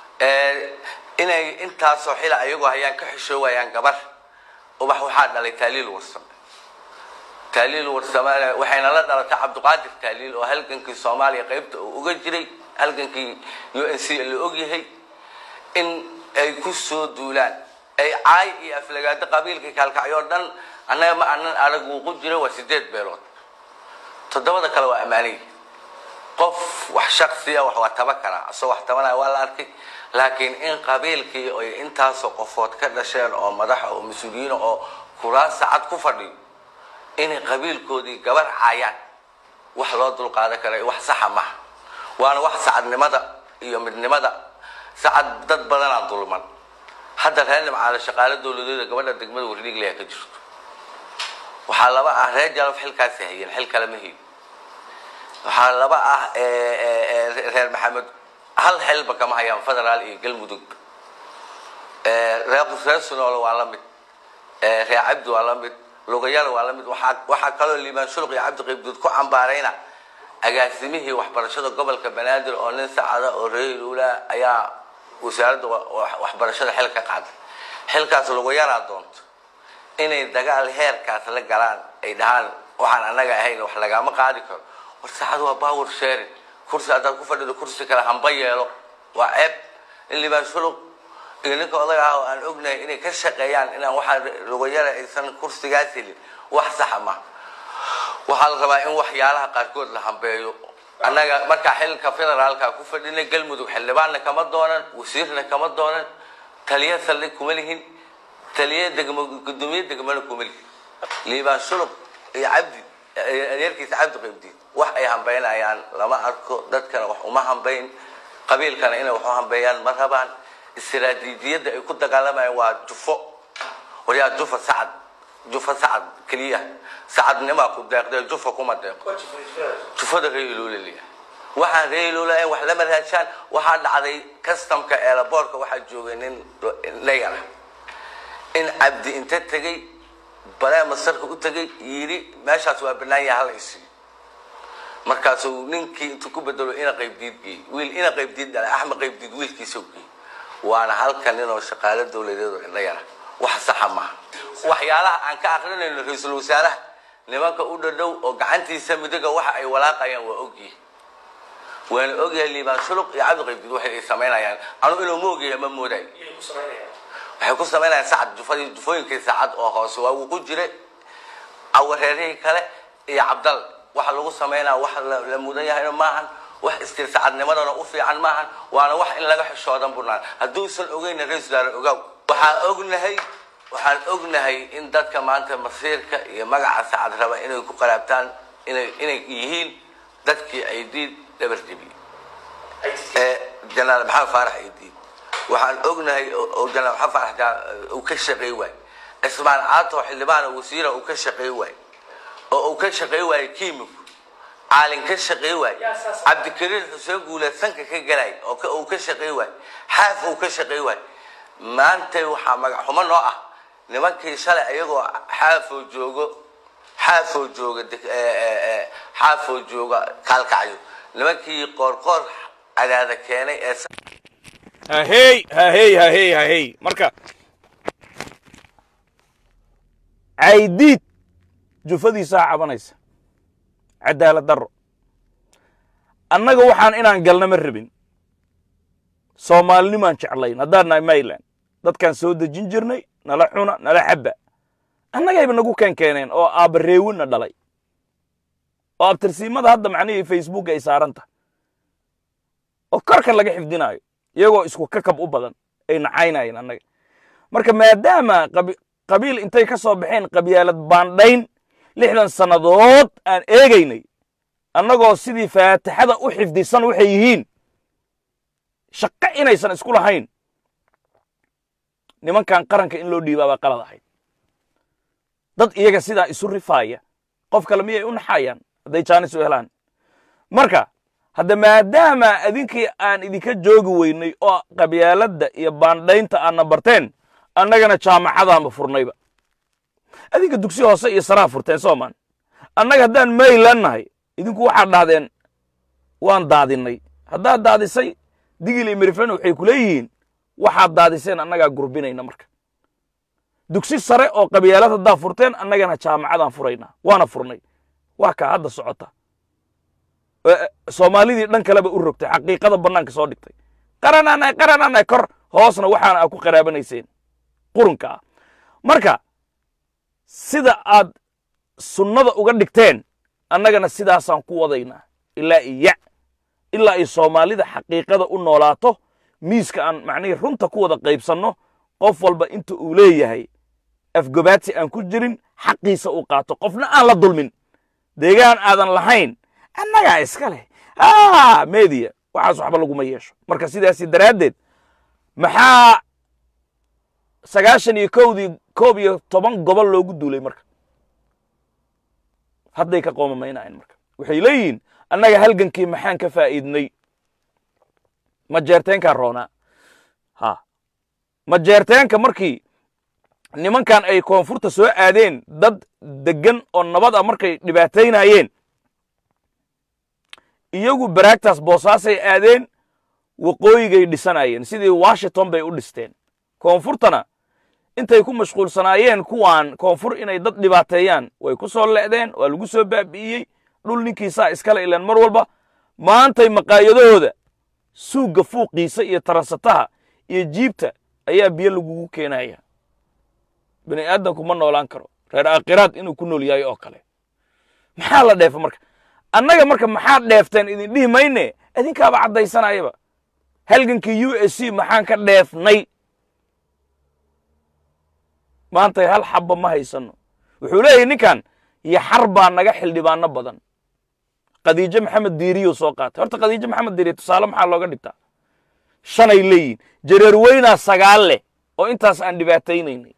inay intaasoo xila ayagoo hayaan ka xishoowayaan gabar ubax waxaa dhalay taaliil warsame taaliil warsame waxayna la dhalatay cabdiqaadir taaliil oo halgankii soomaaliya qaybta uu uga jiray halgankii u n c la ogyahay in ay ku soo duulaan ay caay iyo aflagaado qabiilkii kaalkacyo o dhan annaga ma anan arag wuuqu jira waa sideed beelood toddobada kale waa ammaanay qof wax shaksiya wax waa taba karaa asagoo wax tabanaya waa la arkay laakiin in qabiilkii ay intaasoo qofood ka dhasheen oo madaxa oo mas-uuliyiina oo kuraas sacad ku fadhiyo inay qabiilkoodii gabar caayaan wax loo dulqaadan kara wax saxa maha waana wax sacadnimada iyo midnimada sacad dad badanaa dulman hadda reer nimcaale shaqaale dowladeeda gabadha degmada warliigleya ka jirto waxaa laba ah reer jalaf xilkaasi hayeen xil kale ma hayin waxaa laba ah reer maxamed hal xilba kama hayaan federaal iyo galmudug reer reer sunoole waa la mid reer cabdi waa la mid lugayada waa la mid waxaa waxaa kaloo liibaan shuluq iyo cabdi qaybduud ku cambaarayna agaasimihii waxbarashada gobolka banaadir oo nin sacada oo reeluula ayaa wasaaradda waxbarashada xil ka qaaday xilkaas lugayaraa doonto inay dagaal heerkaas la galaan ay dhahaan waxaan annaga ahayn wax lagama qaadi karo war saacad waa power sharing kursi haddaad ku fadhido kursi kale hamba yeelo waa ceeb in liibaan shuluq iyo ninka odaga ah oo aan ognahay inay ka shaqeeyaan inaan waxaa lugayara aysan kursigaas helin wax saxa ma waxaa la rabaa in waxyaalaha qaarkood la hambeeyo annaga markaa xilka federaalka ku fadhinay galmudug xildhibaanna kama doonan wasiirna kama doonan taliya saldhig kuma lihin taliya degmo gudoomiye degmana kuma lihin liibaan shuluq iyo cabdi adeerkiisa cabdi qaybdiid wax ay hambeynayaan lama arko dadkana wax uma hambeyn qabiilkana inay wax u hambeeyaan ma rabaan istiraatiijiyadda ay ku dagaalamayaan waa jufo waryaa jufa sacad jufa sacad keliya sacadnimaa ku deeqdee jufa kuma deeqo jufada reeluulaliya waxaan reeluula wax lama raashaan waxaa dhacday customka eelaboorka waxaa joogay nin layara in cabdi inta tegey balee masarka u tegay yidhi meeshaas waa banaan yaha hala isiiyo markaasuu ninkii intuu ku bedelo ina qaybdiid geeyey wiil ina qaybdiid dhalay axmed qaybdiid wiilkiisa geeyey waana halkan ninoo shaqaalo dawladeed oo indha yara wax saxa maaha waxyaalaha aan ka akrinayno ra-iisul wasaaraha nimanka u dhadhow oo gacantiisa midiga waxa ay walaaqayaan waa ogyihi waana ogyahay liibaan shuluq iyo cabdi qaybdiid waxay ay samaynayaan anu inuu ma ogyahay ma moodayo waxay ku samaynayaan sacad jufadii jufooyinkii saacad oo hoose waa uu ku jiray awareerihii kale iyo cabdal waxa lagu samaynaa wax la mudan yahayna maahan wax istir sacadnimadana u fiican maahan waana wax in laga xishoodan bunaan hadduusan ogeyna ra-isul wasaare ogaaw waxaan ognahay waxaan ognahay in dadka maanta masiirka iyo magaca sacad raba inay ku qaraabtaan inay inay yihiin dadkii aydiid dhabar jebiyey ee janaal maxamed faarax aydiid waxaan ognahay oo janaal maxamed faarax uu ka shaqeey waay cismaan caato xildhibaan wasiira uu ka shaqeey waay oo uu ka shaqeey waayo kiimiku caalin ka shaqeey waay cabdikariir xuseen guuleed sanka ka galay oo uu ka shaqeey waay xaaf uu ka shaqeey waay maanta waxaa magac xumo noo ah nimankii shalay ayagoo xaafoo joogo xaafoo jooga xaafoo jooga kaalkacyo nimankii qoorqoor cadaada keenay ee hahey hahey hahey hahey marka caydiid jufadiisaa cabanaysa cadaalad darro annaga waxaan inaan galna ma rabin soomaalinimaan jeclayn haddaan nahay mayland dadkaan soo dejin jirnay nala xuna nala xabba annagayba nagu keen keeneen oo aabbareewinna dhalay oo abtirsiimada hadda macnihii facebook ay saaran tahay oo korkan laga xifdinaayo iyagoo isku kakab u badan ay nacaynayeen annaga marka maadaama qabiil intay ka soo baxeen qabyaalad baandhayn lixdan sannadood aan eegaynay annagoo sidii faatixada u xifdisan waxay yihiin shaqo inaysan isku lahayn nimankan qaranka in loo dhiibaabaa qalad ahayd dad iyaga sidaa isu rifaaya qof kale miyay u naxayaan hadday jaanis u helaan marka hadda maadaama idinkii aan idinka joogi weynay oo qabyaaladda iyo baandhaynta aadna barteen annagana jaamacadaanba furnayba adinka dugsi hoose iyo saraa furteen soomaan annaga haddaan maylan nahay idinku waxaad dhahdeen waan daadinnay haddaad daadisay digil iyo miriflana waxay ku leeyihiin waxaad daadiseen annagaa gurbinayna marka dugsi sare oo qabyaalad haddaa furteen annagana jaamacadaan furaynaa waana furnay waa kaa hadda socota soomaalidii dhan kaleba u rogtay xaqiiqada bannaanka soo dhigtay qaranaanay qaranaanay kor hoosna waxaana aa ku qaraabanayseen qurunka ah marka sida aad sunnada uga dhigteen annagana sidaasaan ku wadaynaa ilaa iya ilaa ay soomaalida xaqiiqada u noolaato miiska aan macnihii runta ku wada qaybsanno qof walba inta uu leeyahay afgobaadsi aan ku jirin xaqiisa uu qaato qofna aan la dulmin deegaan aadan lahayn annagaa iska leh media waxaas waxba laguma yeesho marka sidaasi daraaddeed maxaa sagaashan iyo kowdii koob iyo toban gobol loogu duulay marka hadday ka qoomamaynayeen marka waxay leeyihiin annaga halgankii maxaan ka faa'iidnay ma jeerteenkaa roonaa ha ma jeerteenka markii nimankan ay koonfurta soo aadeen dad deggan oo nabad ah markay dhibaataynayeen iyagu baraagtaas boosaasay aadeen waqooyigay dhisanayeen sidii washington bay u dhisteen koonfurtana intay ku mashquulsanaayeen kuwaan koonfur inay dad dhibaateeyaan way ku soo le'deen waa lagu soo baabi'iyey dhul ninkiisaa iskale ilaan mar walba maantay maqaayadahooda suugga fuuqiisa iyo taransataha iyo jiibta ayaa biyo lagugu keenaya bini aadamku ma noolaan karo reer aakhiraad inuu ku nool yahay oo kale maxaa la dheefa marka annaga marka maxaad dheefteen idin dhihi mayne idinkaaba caddaysanayaba halgankii u s c maxaan ka dheefnay maantay hal xabba ma haysanno wuxuu leeyahy ninkan yaxar baa naga xildhibaano badan khadiijo maxamed diiriyuu soo qaatay horta khadiijo maxamed diiriye tusaale maxaa looga dhigtaa shanay leeyihin jareer weynaa sagaal leh oo intaas aan dhibaataynaynay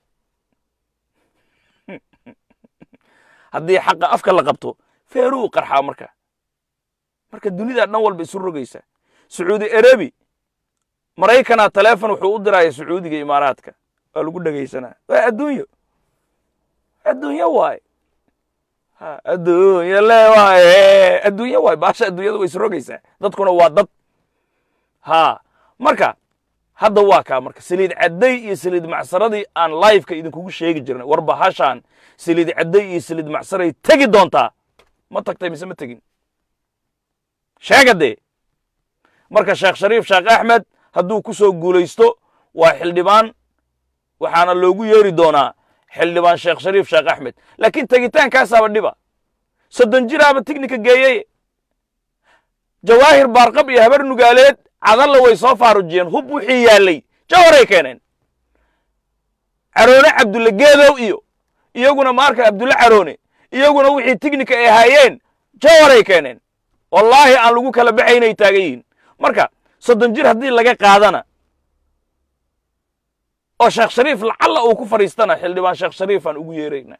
haddii xaqa afka la qabto feeruu qarxaa marka marka dunidaa dhan walba isu rogaysa sacuudi arabi maraykanaa taleefon wuxuu u diraya sacuudiga imaaraadka waa lagu dhegaysanaa waa adduunyo adduunyo waaye adduunyo le waaye adduunyo waaye baasha adduunyada way isrogaysaa dadkuna waa dad ha marka hadda waa kaa marka saliid cadday iyo saliid macsaradii aan liveka idinkugu sheegi jirnay war bahashaan saliid cadday iyo saliid macsaray tegi doontaa ma tagtay mise ma tegin sheega dee marka sheekh shariif sheekh axmed hadduu ku soo guulaysto waa xildhibaan waxaana loogu yeeri doonaa xildhibaan sheekh shariif sheekh axmed laakiin tegitaankaasaaba dhiba soddon jiraaba tignika geeyey jawaahir baarqab iyo habar nugaaleed cadalla way soo faarujiyeen hub wixii yaallay jawaray keeneen caroone cabdulle geedow iyo iyaguna maarka abdulle caroone iyaguna wixii tignika ay ahaayeen jawaray keeneen wallaahi aan lagu kala baxaynay taagan yihiin marka soddon jir haddii laga qaadana oo sheekh shariif lacalla uu ku fadhiistana xildhibaan sheekh shariifaan ugu yeerayna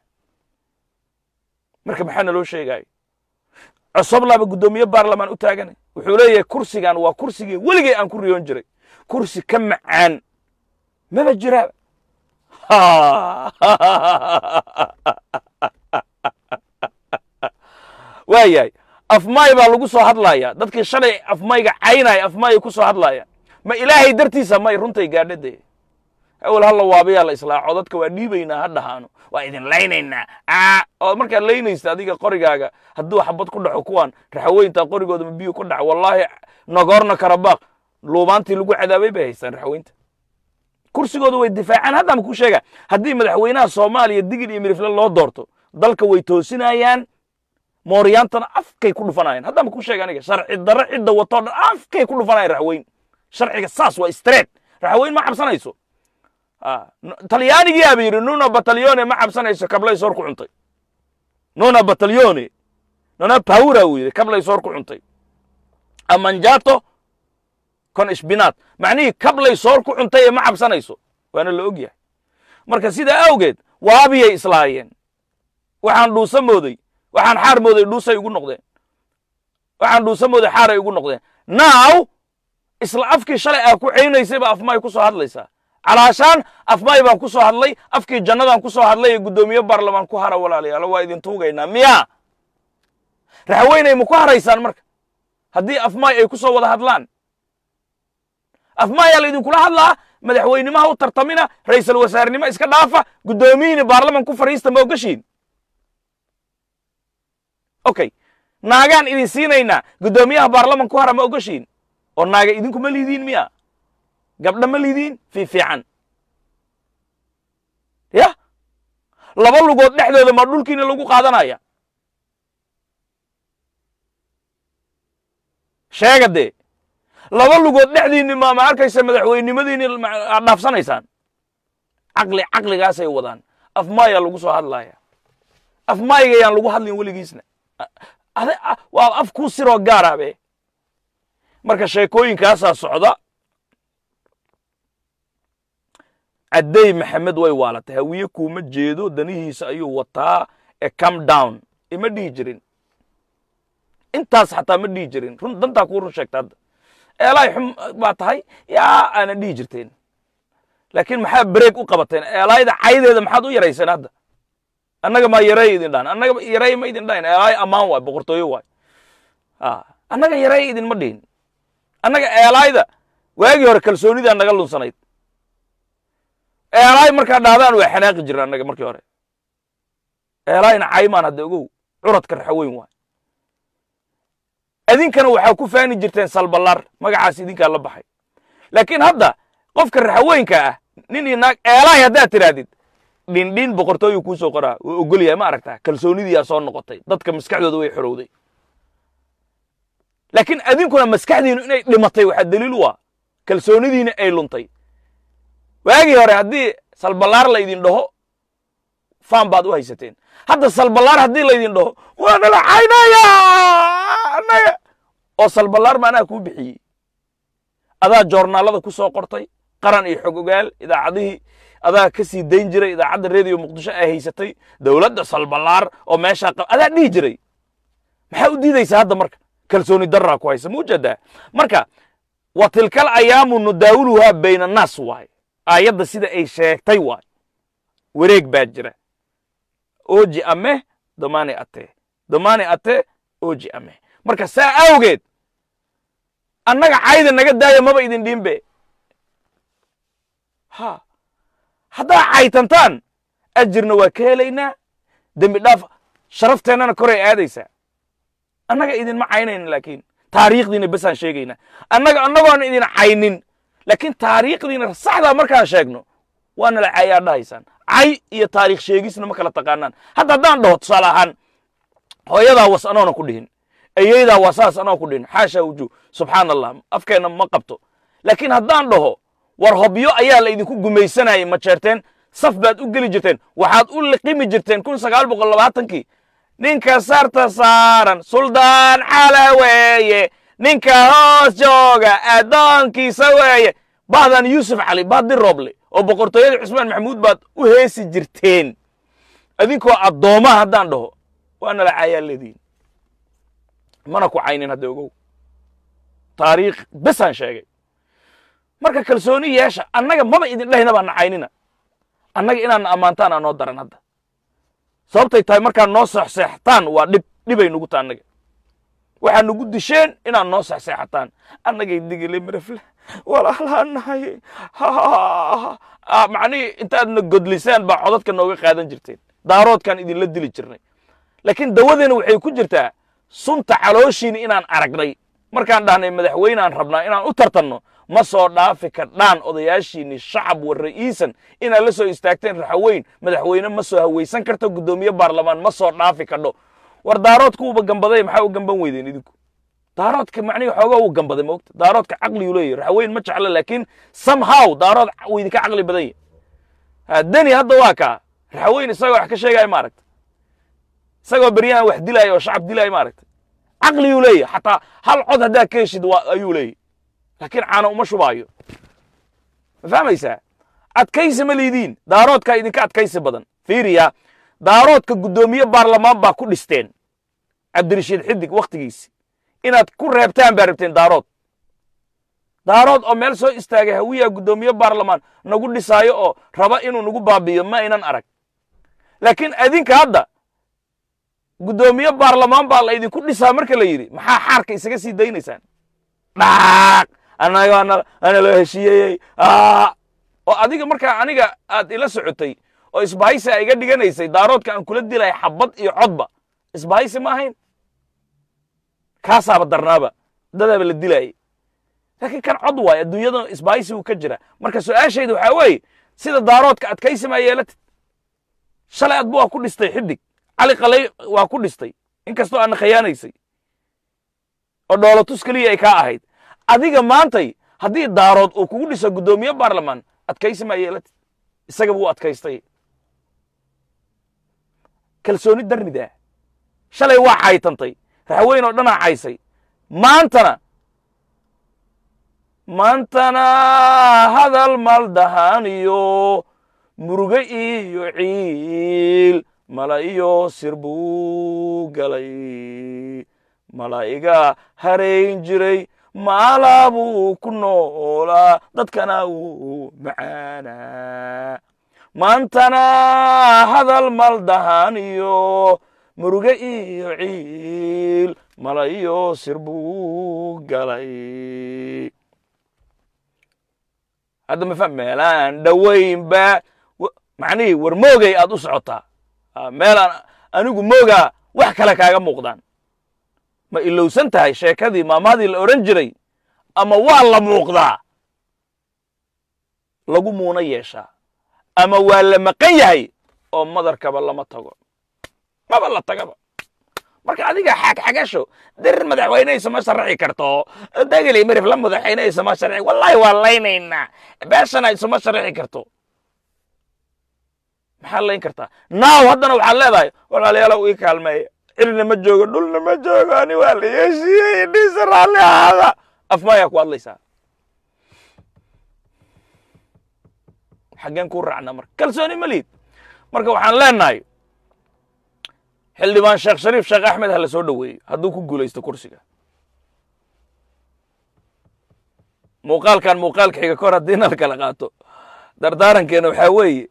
marka maxaa naloo sheegaayo cosoblaaba guddoomiye baarlamaan u taaganay wuxuu leeyahay kursigan waa kursigii weligay aan ku riyoon jiray kursi ka macaan maba jiraaba waa yahay afmaay baa lagu soo hadlaaya dadkii shalay afmayga caynaya afmaayay ku soo hadlaayaan ma ilaahay dartiisa may runtay gaadha dee awel halla waabayaa la islaaco dadka waa dhiibaynaa ha dhahaano waa idin laynaynaa oo markaad laynaysta adiga qorigaaga hadduu xabad ku dhaxo kuwaan raxaweynta qorigooda ma biyu ku dhaco wallaahi nagorno karabaq luubaantii lagu cadaabay bay haystaan raxaweynta kursigooda way difaacaan hadda ma ku sheega haddii madaxweynaha soomaaliya digil iyo mirifle loo doorto dalka way toosinayaan mooryaantana afkay ku dhufanayaan hadda ma ku sheega aniga sharci darro cidda watoo dhan afkay ku dhufanayaan raxweyn sharciga saas waa street raxweyn ma cabsanayso talyaanigii aba yidhi nuna batalyone ma cabsanayso kablay soor ku cuntay nuna batalyone nuna pawra uu yidhi kablay soor ku cuntay amanjato con ishbinaat macnihii kablay soor ku cuntay ee ma cabsanayso waana la og yahay marka sidaa awgeed waabiyay islaayeen waxaan dhuusa mooday waxaan xaar mooday dhuusay igu noqdeen waxaan dhuusa mooday xaaray igu noqdeen now isla afkii shalay aa ku ceynaysay baa afmaay ku soo hadlaysaa calaashaan afmaay baan ku soo hadlay afkii jannadaan ku soo hadlay ee guddoomiye baarlamaan ku hara walaalayaalo waa idin tuugaynaa miyaa raxweynay ma ku haraysaan marka haddii afmaay ay ku soo wada hadlaan afmaayaa la idinkula hadlaa madaxweynimaha u tartamina ra'iisul wasaarenimo iska dhaafa guddoomiyihiina baarlaman ku fadhiista ma ogashiin okay naagaan idin siinaynaa guddoomiyaha baarlaman ku hara ma ogashiin oo naaga idinkuma liidiin miya gabdha ma liidiin fi fiican ya laba lugood dhexdooda ma dhulkiina lagu qaadanaya sheega dee laba lugood dhexdiinni ma ma arkaysa madaxweynimadiinni aad dhaafsanaysaan caqli caqligaasay wadaan afmaayaa lagu soo hadlaya afmaayigayaan lagu hadlin weligiisna waa af kuu siroo gaarabe marka sheekooyinkaasaa socda caddey maxamed way waalatay hawiye kuuma jeedo danihiisa ayuu wataa ee come down ima dhihi jirin intaas xataa ma dhihi jirin run dantaa kuu run sheegta hadda eelaay xum baa tahay yaa aana dhihi jirteen laakiin maxaa breeg u qabateen eelaayda caydeeda maxaad u yarayseen hadda annaga maa yareey idin dhahan annaga yareey ma idin dhahin eelaay ammaan waay boqortooyo waay annaga yareey idinma dhihin annaga eelaayda waagii hore kalsoonidaa naga lunsanayd eelaay markaa dhahdaan waa xanaaqi jirna annaga markii hore eelaayna caymaan hadda ogow curadka raxaweyn waay adinkana waxaa ku faani jirteen salballaar magacaas idinkaa la baxay laakiin hadda qofka raxaweynka ah nin iyo naag eelahay haddaad tidhaahdid dhindhin boqortooyu kuu soo qoraa waa ogol yahay ma aragtaa kalsoonidiyaa soo noqotay dadka maskaxdooda way xorowday laakiin adinkuna maskaxdiinu inay dhimatay waxaa daliil u ah kalsoonidiina ay luntay waagii hore haddii salballaar laydin dhaho faan baad u haysateen hadda salballaar haddii laydin dhaho waa nala caynaya annaga oo salballaar ma anaa kuu bixiyey adaa joornaalada ku soo qortay qaran iyo xog ogaal idaacadihii adaa ka sii dayn jiray idaacadda reediyo muqdisho ay haysatay dowladda salballaar oo meeshaa qab adaa dhihi jiray maxaa u diidaysaa hadda marka kalsooni daraa ku haysa muujadaa marka wa tilkal ayaamu nudaawuluhaa bayna annaas waaye aayadda sida ay sheegtay waay wareeg baa jira oji ame damani ate damani ate oji ame marka saa awgeed annaga cayda naga daaya maba idin dhiinbe ha haddaa caytantaan ajirna waa ka helaynaa dembi dhaaf sharafteenana koray aadaysaa annaga idinma caynayna laakiin taariikhdiina besaan sheegaynaa annaga annagoona idin caynin laakiin taariikhdiina saxdaa markaan sheegno waa nala cayaa dhahaysaan cay iyo taariikh sheegisna ma kala taqaanaan hadda haddaan dhaho tusaale ahaan hooyadaa was anoona ku dhihin ayeydaa waa saas anoo ku dhihin xaasha wujuh subxaan allah afkeenna ma qabto laakiin haddaan dhaho war hobyo ayaa la idinku gumaysanayay ma jeerteen saf baad u geli jirteen waxaad u liqimi jirteen kun sagaal boqol labaatankii ninka sarta saaran suldaan cala weeye ninka hoos jooga addoonkiisa weeye bahdan yuusuf cali bahdi rooble oo boqortooyada cusmaan maxamuud baad u heesi jirteen adinkoo addoomaha haddaan dhaho waa nala caayaa leediin mana ku caynin hadda ogow taariikh besaan sheegay marka kalsooni yeesha annaga maba idin dhehina baa na caynina annaga inaadna ammaantaan aa noo daran hadda sababtay tahay markaad noo seexseexataan waa dhib dhibay nugu ta annaga waxaa nugu disheen inaad noo seexseexataan annagay digile marafle walaalaan nahay macnihii intaadna godlisaan baa codadka nooga qaadan jirteen daaroodkaan idinla dili jirnay laakiin dawadeena waxay ku jirtaa sunta calooshiina inaan aragnay markaan dhahnay madaxweynaan rabnaa inaan u tartanno ma soo dhaafi kardhaan odayaashiinni shacab wa ra'iisan inaad la soo istaagteen raxaweyn madaxweyne ma soo hawaysan karto guddoomiye baarlamaan ma soo dhaafi kadho war daaroodkuuba gambaday maxaa u gamban weydeen idinku daaroodka macnihi xoogaa uu gambaday moogta daaroodka caqliguu leeyahy raxaweyn ma jecla laakiin somehow daarood wuu idinka caqli badan yahy deni hadda waa kaa raxaweyn isagoo wax ka sheegaya maaragta isagoo beryahan wax dilaayo oo shacab dilaayo maaragta caqliguu leeyahy xataa hal cod haddaa ka heshid ayuu leeyahy laakiin caana uma shubaayo ma fahmaysaa adkaysi ma liidiin daaroodkaa idinka adkaysi badan fiiriya daaroodka guddoomiye baarlamaan baa ku dhisteen cabdirashiid xidig wakhtigiisi inaad ku reebtaan baa rabteen daarood daarood oo meel soo istaagay hawiyaa guddoomiye baarlamaan nagu dhisaayo oo raba inuu nagu baabi'iyo ma aynan arag laakiin adinka hadda guddoomiye baarlamaan baa la idinku dhisaa marka la yidhi maxaa xaarka isaga sii daynaysaan dhaaq annaga ana loo heshiiyeyey oo adiga markaa aniga aad ila socotay oo isbahaysi a iga dhiganaysay daaroodka aan kula dilaya xabad iyo codba isbahaysi ma ahayn kaasaaba darnaaba dadaaba la dilaayay laakiin kan cod waayo adduunyada isbahaysi uu ka jira marka su-aashayda waxaa weeye sida daaroodka adkaysi maa yeelatid shalay adba waa ku dhistay xidig cali qalay waa ku dhistay inkastoo aadna khayaanaysay oo dhoolotus keliya ay kaa ahayd adiga maantay haddii daarood uu kugu dhiso guddoomiye baarlamaan adkaysi maa yeelatid isaga buu adkaystay kalsooni darnidaa shalay waa caytantay raxweyn oo dhanaa caysay maantana maantana hadal maldahaan iyo muruge iyo ciil mala iyo sir buu galay malaa'iga harayn jiray maalaa buu ku noolaa dadkana wuu macaanaa maantana hadal maldahaan iyo muruge iyo ciil mala iyo sir buu galay hadda mafa meelaan dhowaynba macnihii war moogay aad u socotaa meelaan anigu moogaa wax kale kaaga muuqdaan ma ilowsan tahay sheekadii maamaadii la odhan jiray ama waa la muuqdaa lagu muuna yeeshaa ama waa la maqan yahay oo madarkaba lama tago maba la tagaba marka adiga xagxagasho dirir madaxweyne isama sharaxi karto dagili mirif la madaxweyne isama sharaxi wallahi waa laynaynaa beeshana isuma sharaxi karto maxaa layn kartaa naaw haddana waxaad leedahay walaalayaalow ii kaalmeeya cirna ma joogo dhulna ma joogo ani waa la yeeshiiyey dhiisa raalli ahaada afmaayaa ku hadlaysaa xaggeen kuu raacnaa marka kalsooni ma liid marka waxaan leenahay xildhibaan sheekh shariif sheekh axmed ha la soo dhoweeyo hadduu ku guulaysto kursiga muuqaalkan muuqaalka xiga kahor haddii nal kala qaato dardaarankeena waxaa weeye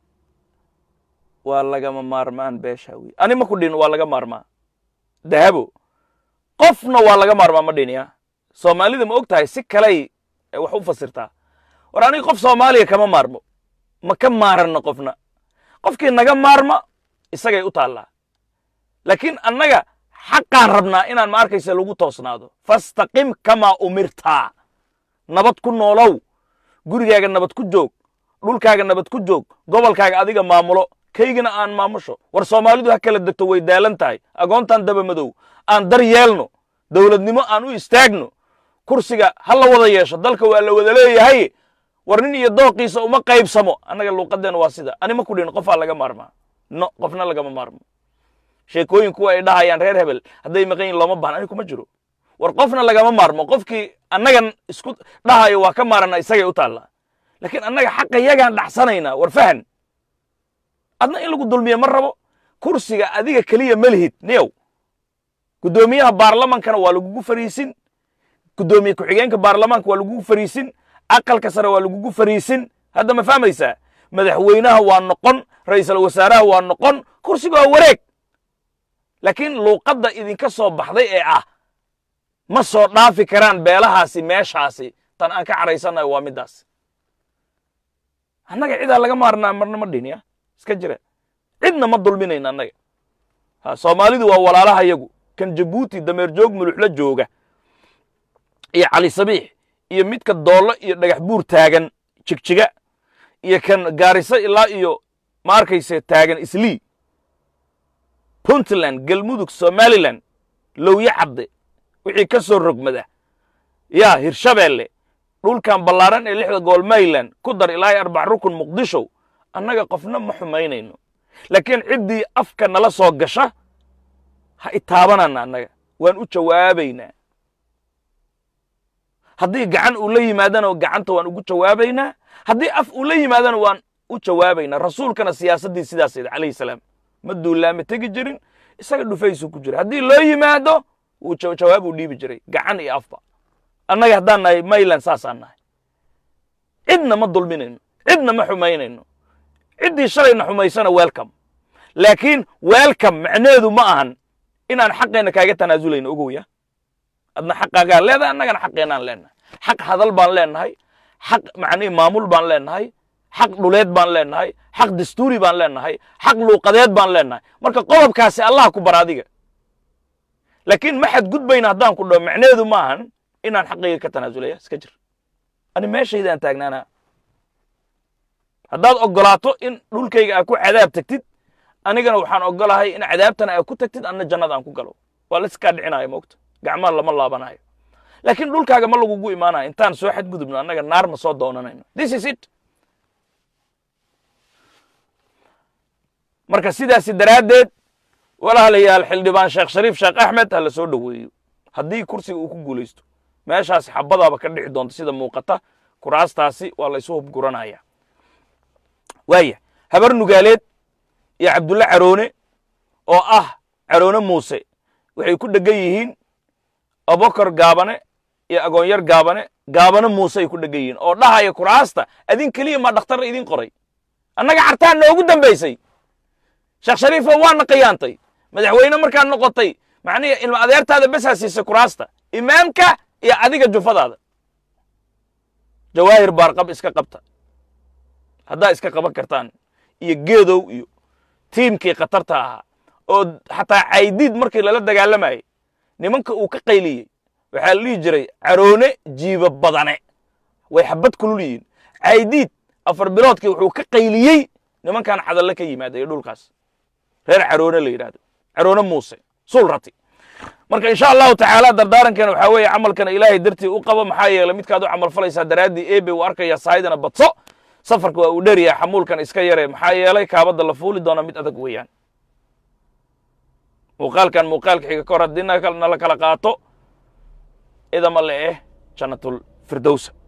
waa lagama maarmaan beesha wey ani ma ku dhin waa laga maarmaa dahabo qofna waa laga maarmaa ma dhiniya soomaalida ma og tahay si kaley wax u fasirtaa war aniga qof soomaaliya kama maarmo ma ka maaranno qofna qofkii naga maarma isagay u taallaa laakiin annaga xaqaan rabnaa inaan ma arkaysa lagu toosnaado fastaqim kamaa umirtaa nabad ku noolow gurigaaga nabad ku joog dhulkaaga nabad ku joog gobolkaaga adiga maamulo kaygina aan maamusho war soomaalidu ha kala degto way daalan tahay agoontaan daba madow aan dar yeelno dowladnimo aan u istaagno kursiga ha la wada yeesho dalka waa la wada leeyahay war nin iyo dooqiisa uma qaybsamo annaga luuqadeenna waa sida ani ma ku dhin qofaa laga maarmaa no qofna lagama maarmo sheekooyin kuwa ay dhahayaan reer hebel hadday maqan yihin looma bahna ani kuma jiro war qofna lagama maarmo qofkii annagan isku dhahayo waa ka maarana isagay u taallaa laakiin annaga xaqa yagaan dhacsanaynaa war fahan adna in lagu dulmiye ma rabo kursiga adiga keliya ma lihid niyow guddoomiyaha baarlamankana waa lagugu fariisin guddoomiye ku-xigeenka baarlamaanka waa lagugu fariisin aqalka sare waa lagugu fariisin hadda ma fahmaysaa madaxweynaha waa noqon ra'iisul wasaaraha waa noqon kursiga waa wareeg laakiin luuqadda idinka soo baxday ee ah ma soo dhaafi karaan beelahaasi meeshaasi tan aan ka cadhaysannayo waa middaas annaga cidaa laga maarnaa marna ma dhihin ya iska jira cidna ma dulminayna annaga ha soomaalidu waa walaalaha yagu kan jabuuti dameer joog muluxla jooga iyo cali sabiix iyo midka doollo iyo dhagax buur taagan jigjiga iyo kan gaariso ilaa iyo ma arkayse taagan islii puntland galmudug somalilan lowye cadde wixii ka soo rogmada yaa hirshabeelle dhulkan ballaaran ee lixda gool mayland ku dar ilaa iyo arbac rukun muqdisho annaga qofna ma xumaynayno laakiin ciddii afka nala soo gasha ha itaabanana annaga waan u jawaabaynaa haddii gacan uu la yimaadana gacanta waan ugu jawaabaynaa haddii af uu la yimaadana waan u jawaabaynaa rasuulkana siyaasaddii sidaasayda calayhi salaam ma duulaama tegi jirin isaga dhufaysuu ku jira haddii loo yimaado wuu jawaab uu dhiibi jiray gacan iyo afba annaga haddaan nahay mayland saasaan nahay cidna ma dulminayno cidna ma xumaynayno ciddii shalayna xumaysana welcome laakiin welcome macneedu ma ahan inaan xaqeenna kaaga tanaazulayno ogoya adna xaqaagaa leedahay annagana xaqeennaan leenahay xaq hadal baan leenahay xaq macnihi maamul baan leenahay xaq dhuleed baan leenahay xaq dastuuri baan leenahay xaq luuqadeed baan leenahay marka qodobkaasi allah ku bar adiga laakiin ma xadgudbayna haddaan ku dhaho macneedu ma ahan inaan xaqayga ka tanaasulaya iska jir ani meeshaydaan taagnaanaa haddaad oggolaato in dhulkayga aa ku cadaab tagtid anigana waxaan oggolahay in cadaabtana aa ku tagtid anna jannada aan ku galo waa laiskaa dhicinayo moogta gacmaha lama laabanayo laakiin dhulkaaga ma lagugu imaanayo intaan soo xadgudubno annaga naar ma soo doonanayno this is it marka sidaasi daraaddeed walaalayaal xildhibaan sheekh shariif sheekh axmed ha la soo dhoweeyo haddii kursiga uu ku guulaysto meeshaasi xabadaaba ka dhici doonta sida muuqata kuraastaasi waa la isu hubguranaya waaya habar nugaaleed iyo cabdulle caroone oo ah caroone muuse waxay ku dhegan yihiin abokar gaabane iyo agoonyar gaabane gaabane muuse ay ku dhegan yihiin oo dhahaya kuraasta adin keliya maa dhakhtarra idin qoray annaga cartaan noogu dambaysay sheekh shariifo waana qiyaantay madaxweyne markaad noqotay macnihi ilma adeertaada besaa siisay kuraasta imaamka iyo adiga jufadaada jawaahir baarqab iska qabta haddaa iska qaban kartaan iyo geedow iyo tiimkii khatarta ahaa oo xataa caydiid markii lala dagaalamayay nimanka uu ka qayliyey waxaa la dhihi jiray caroone jiiba badane way xabad kulul yihiin caydiid afar biloodkii wuxuu ka qayliyey nimankan cadalle ka yimaada ee dhulkaas reer caroone la yidhahdo caroone muuse suul rati marka insha allahu tacaala dardaarankeena waxaa weeye camalkana ilaahay dartii u qabo maxaa yeelay midkaad u camal falaysaa daraaddii ebe uu arkaya sahaydana badso safarka waa uu dheryaha xamuulkan iska yare maxaa yeelay kaabadda la fuuli doona mid adag weeyaan muuqaalkan muuqaalka xiga ka hor haddii nala kala qaato idama le eh jannatul firdowsa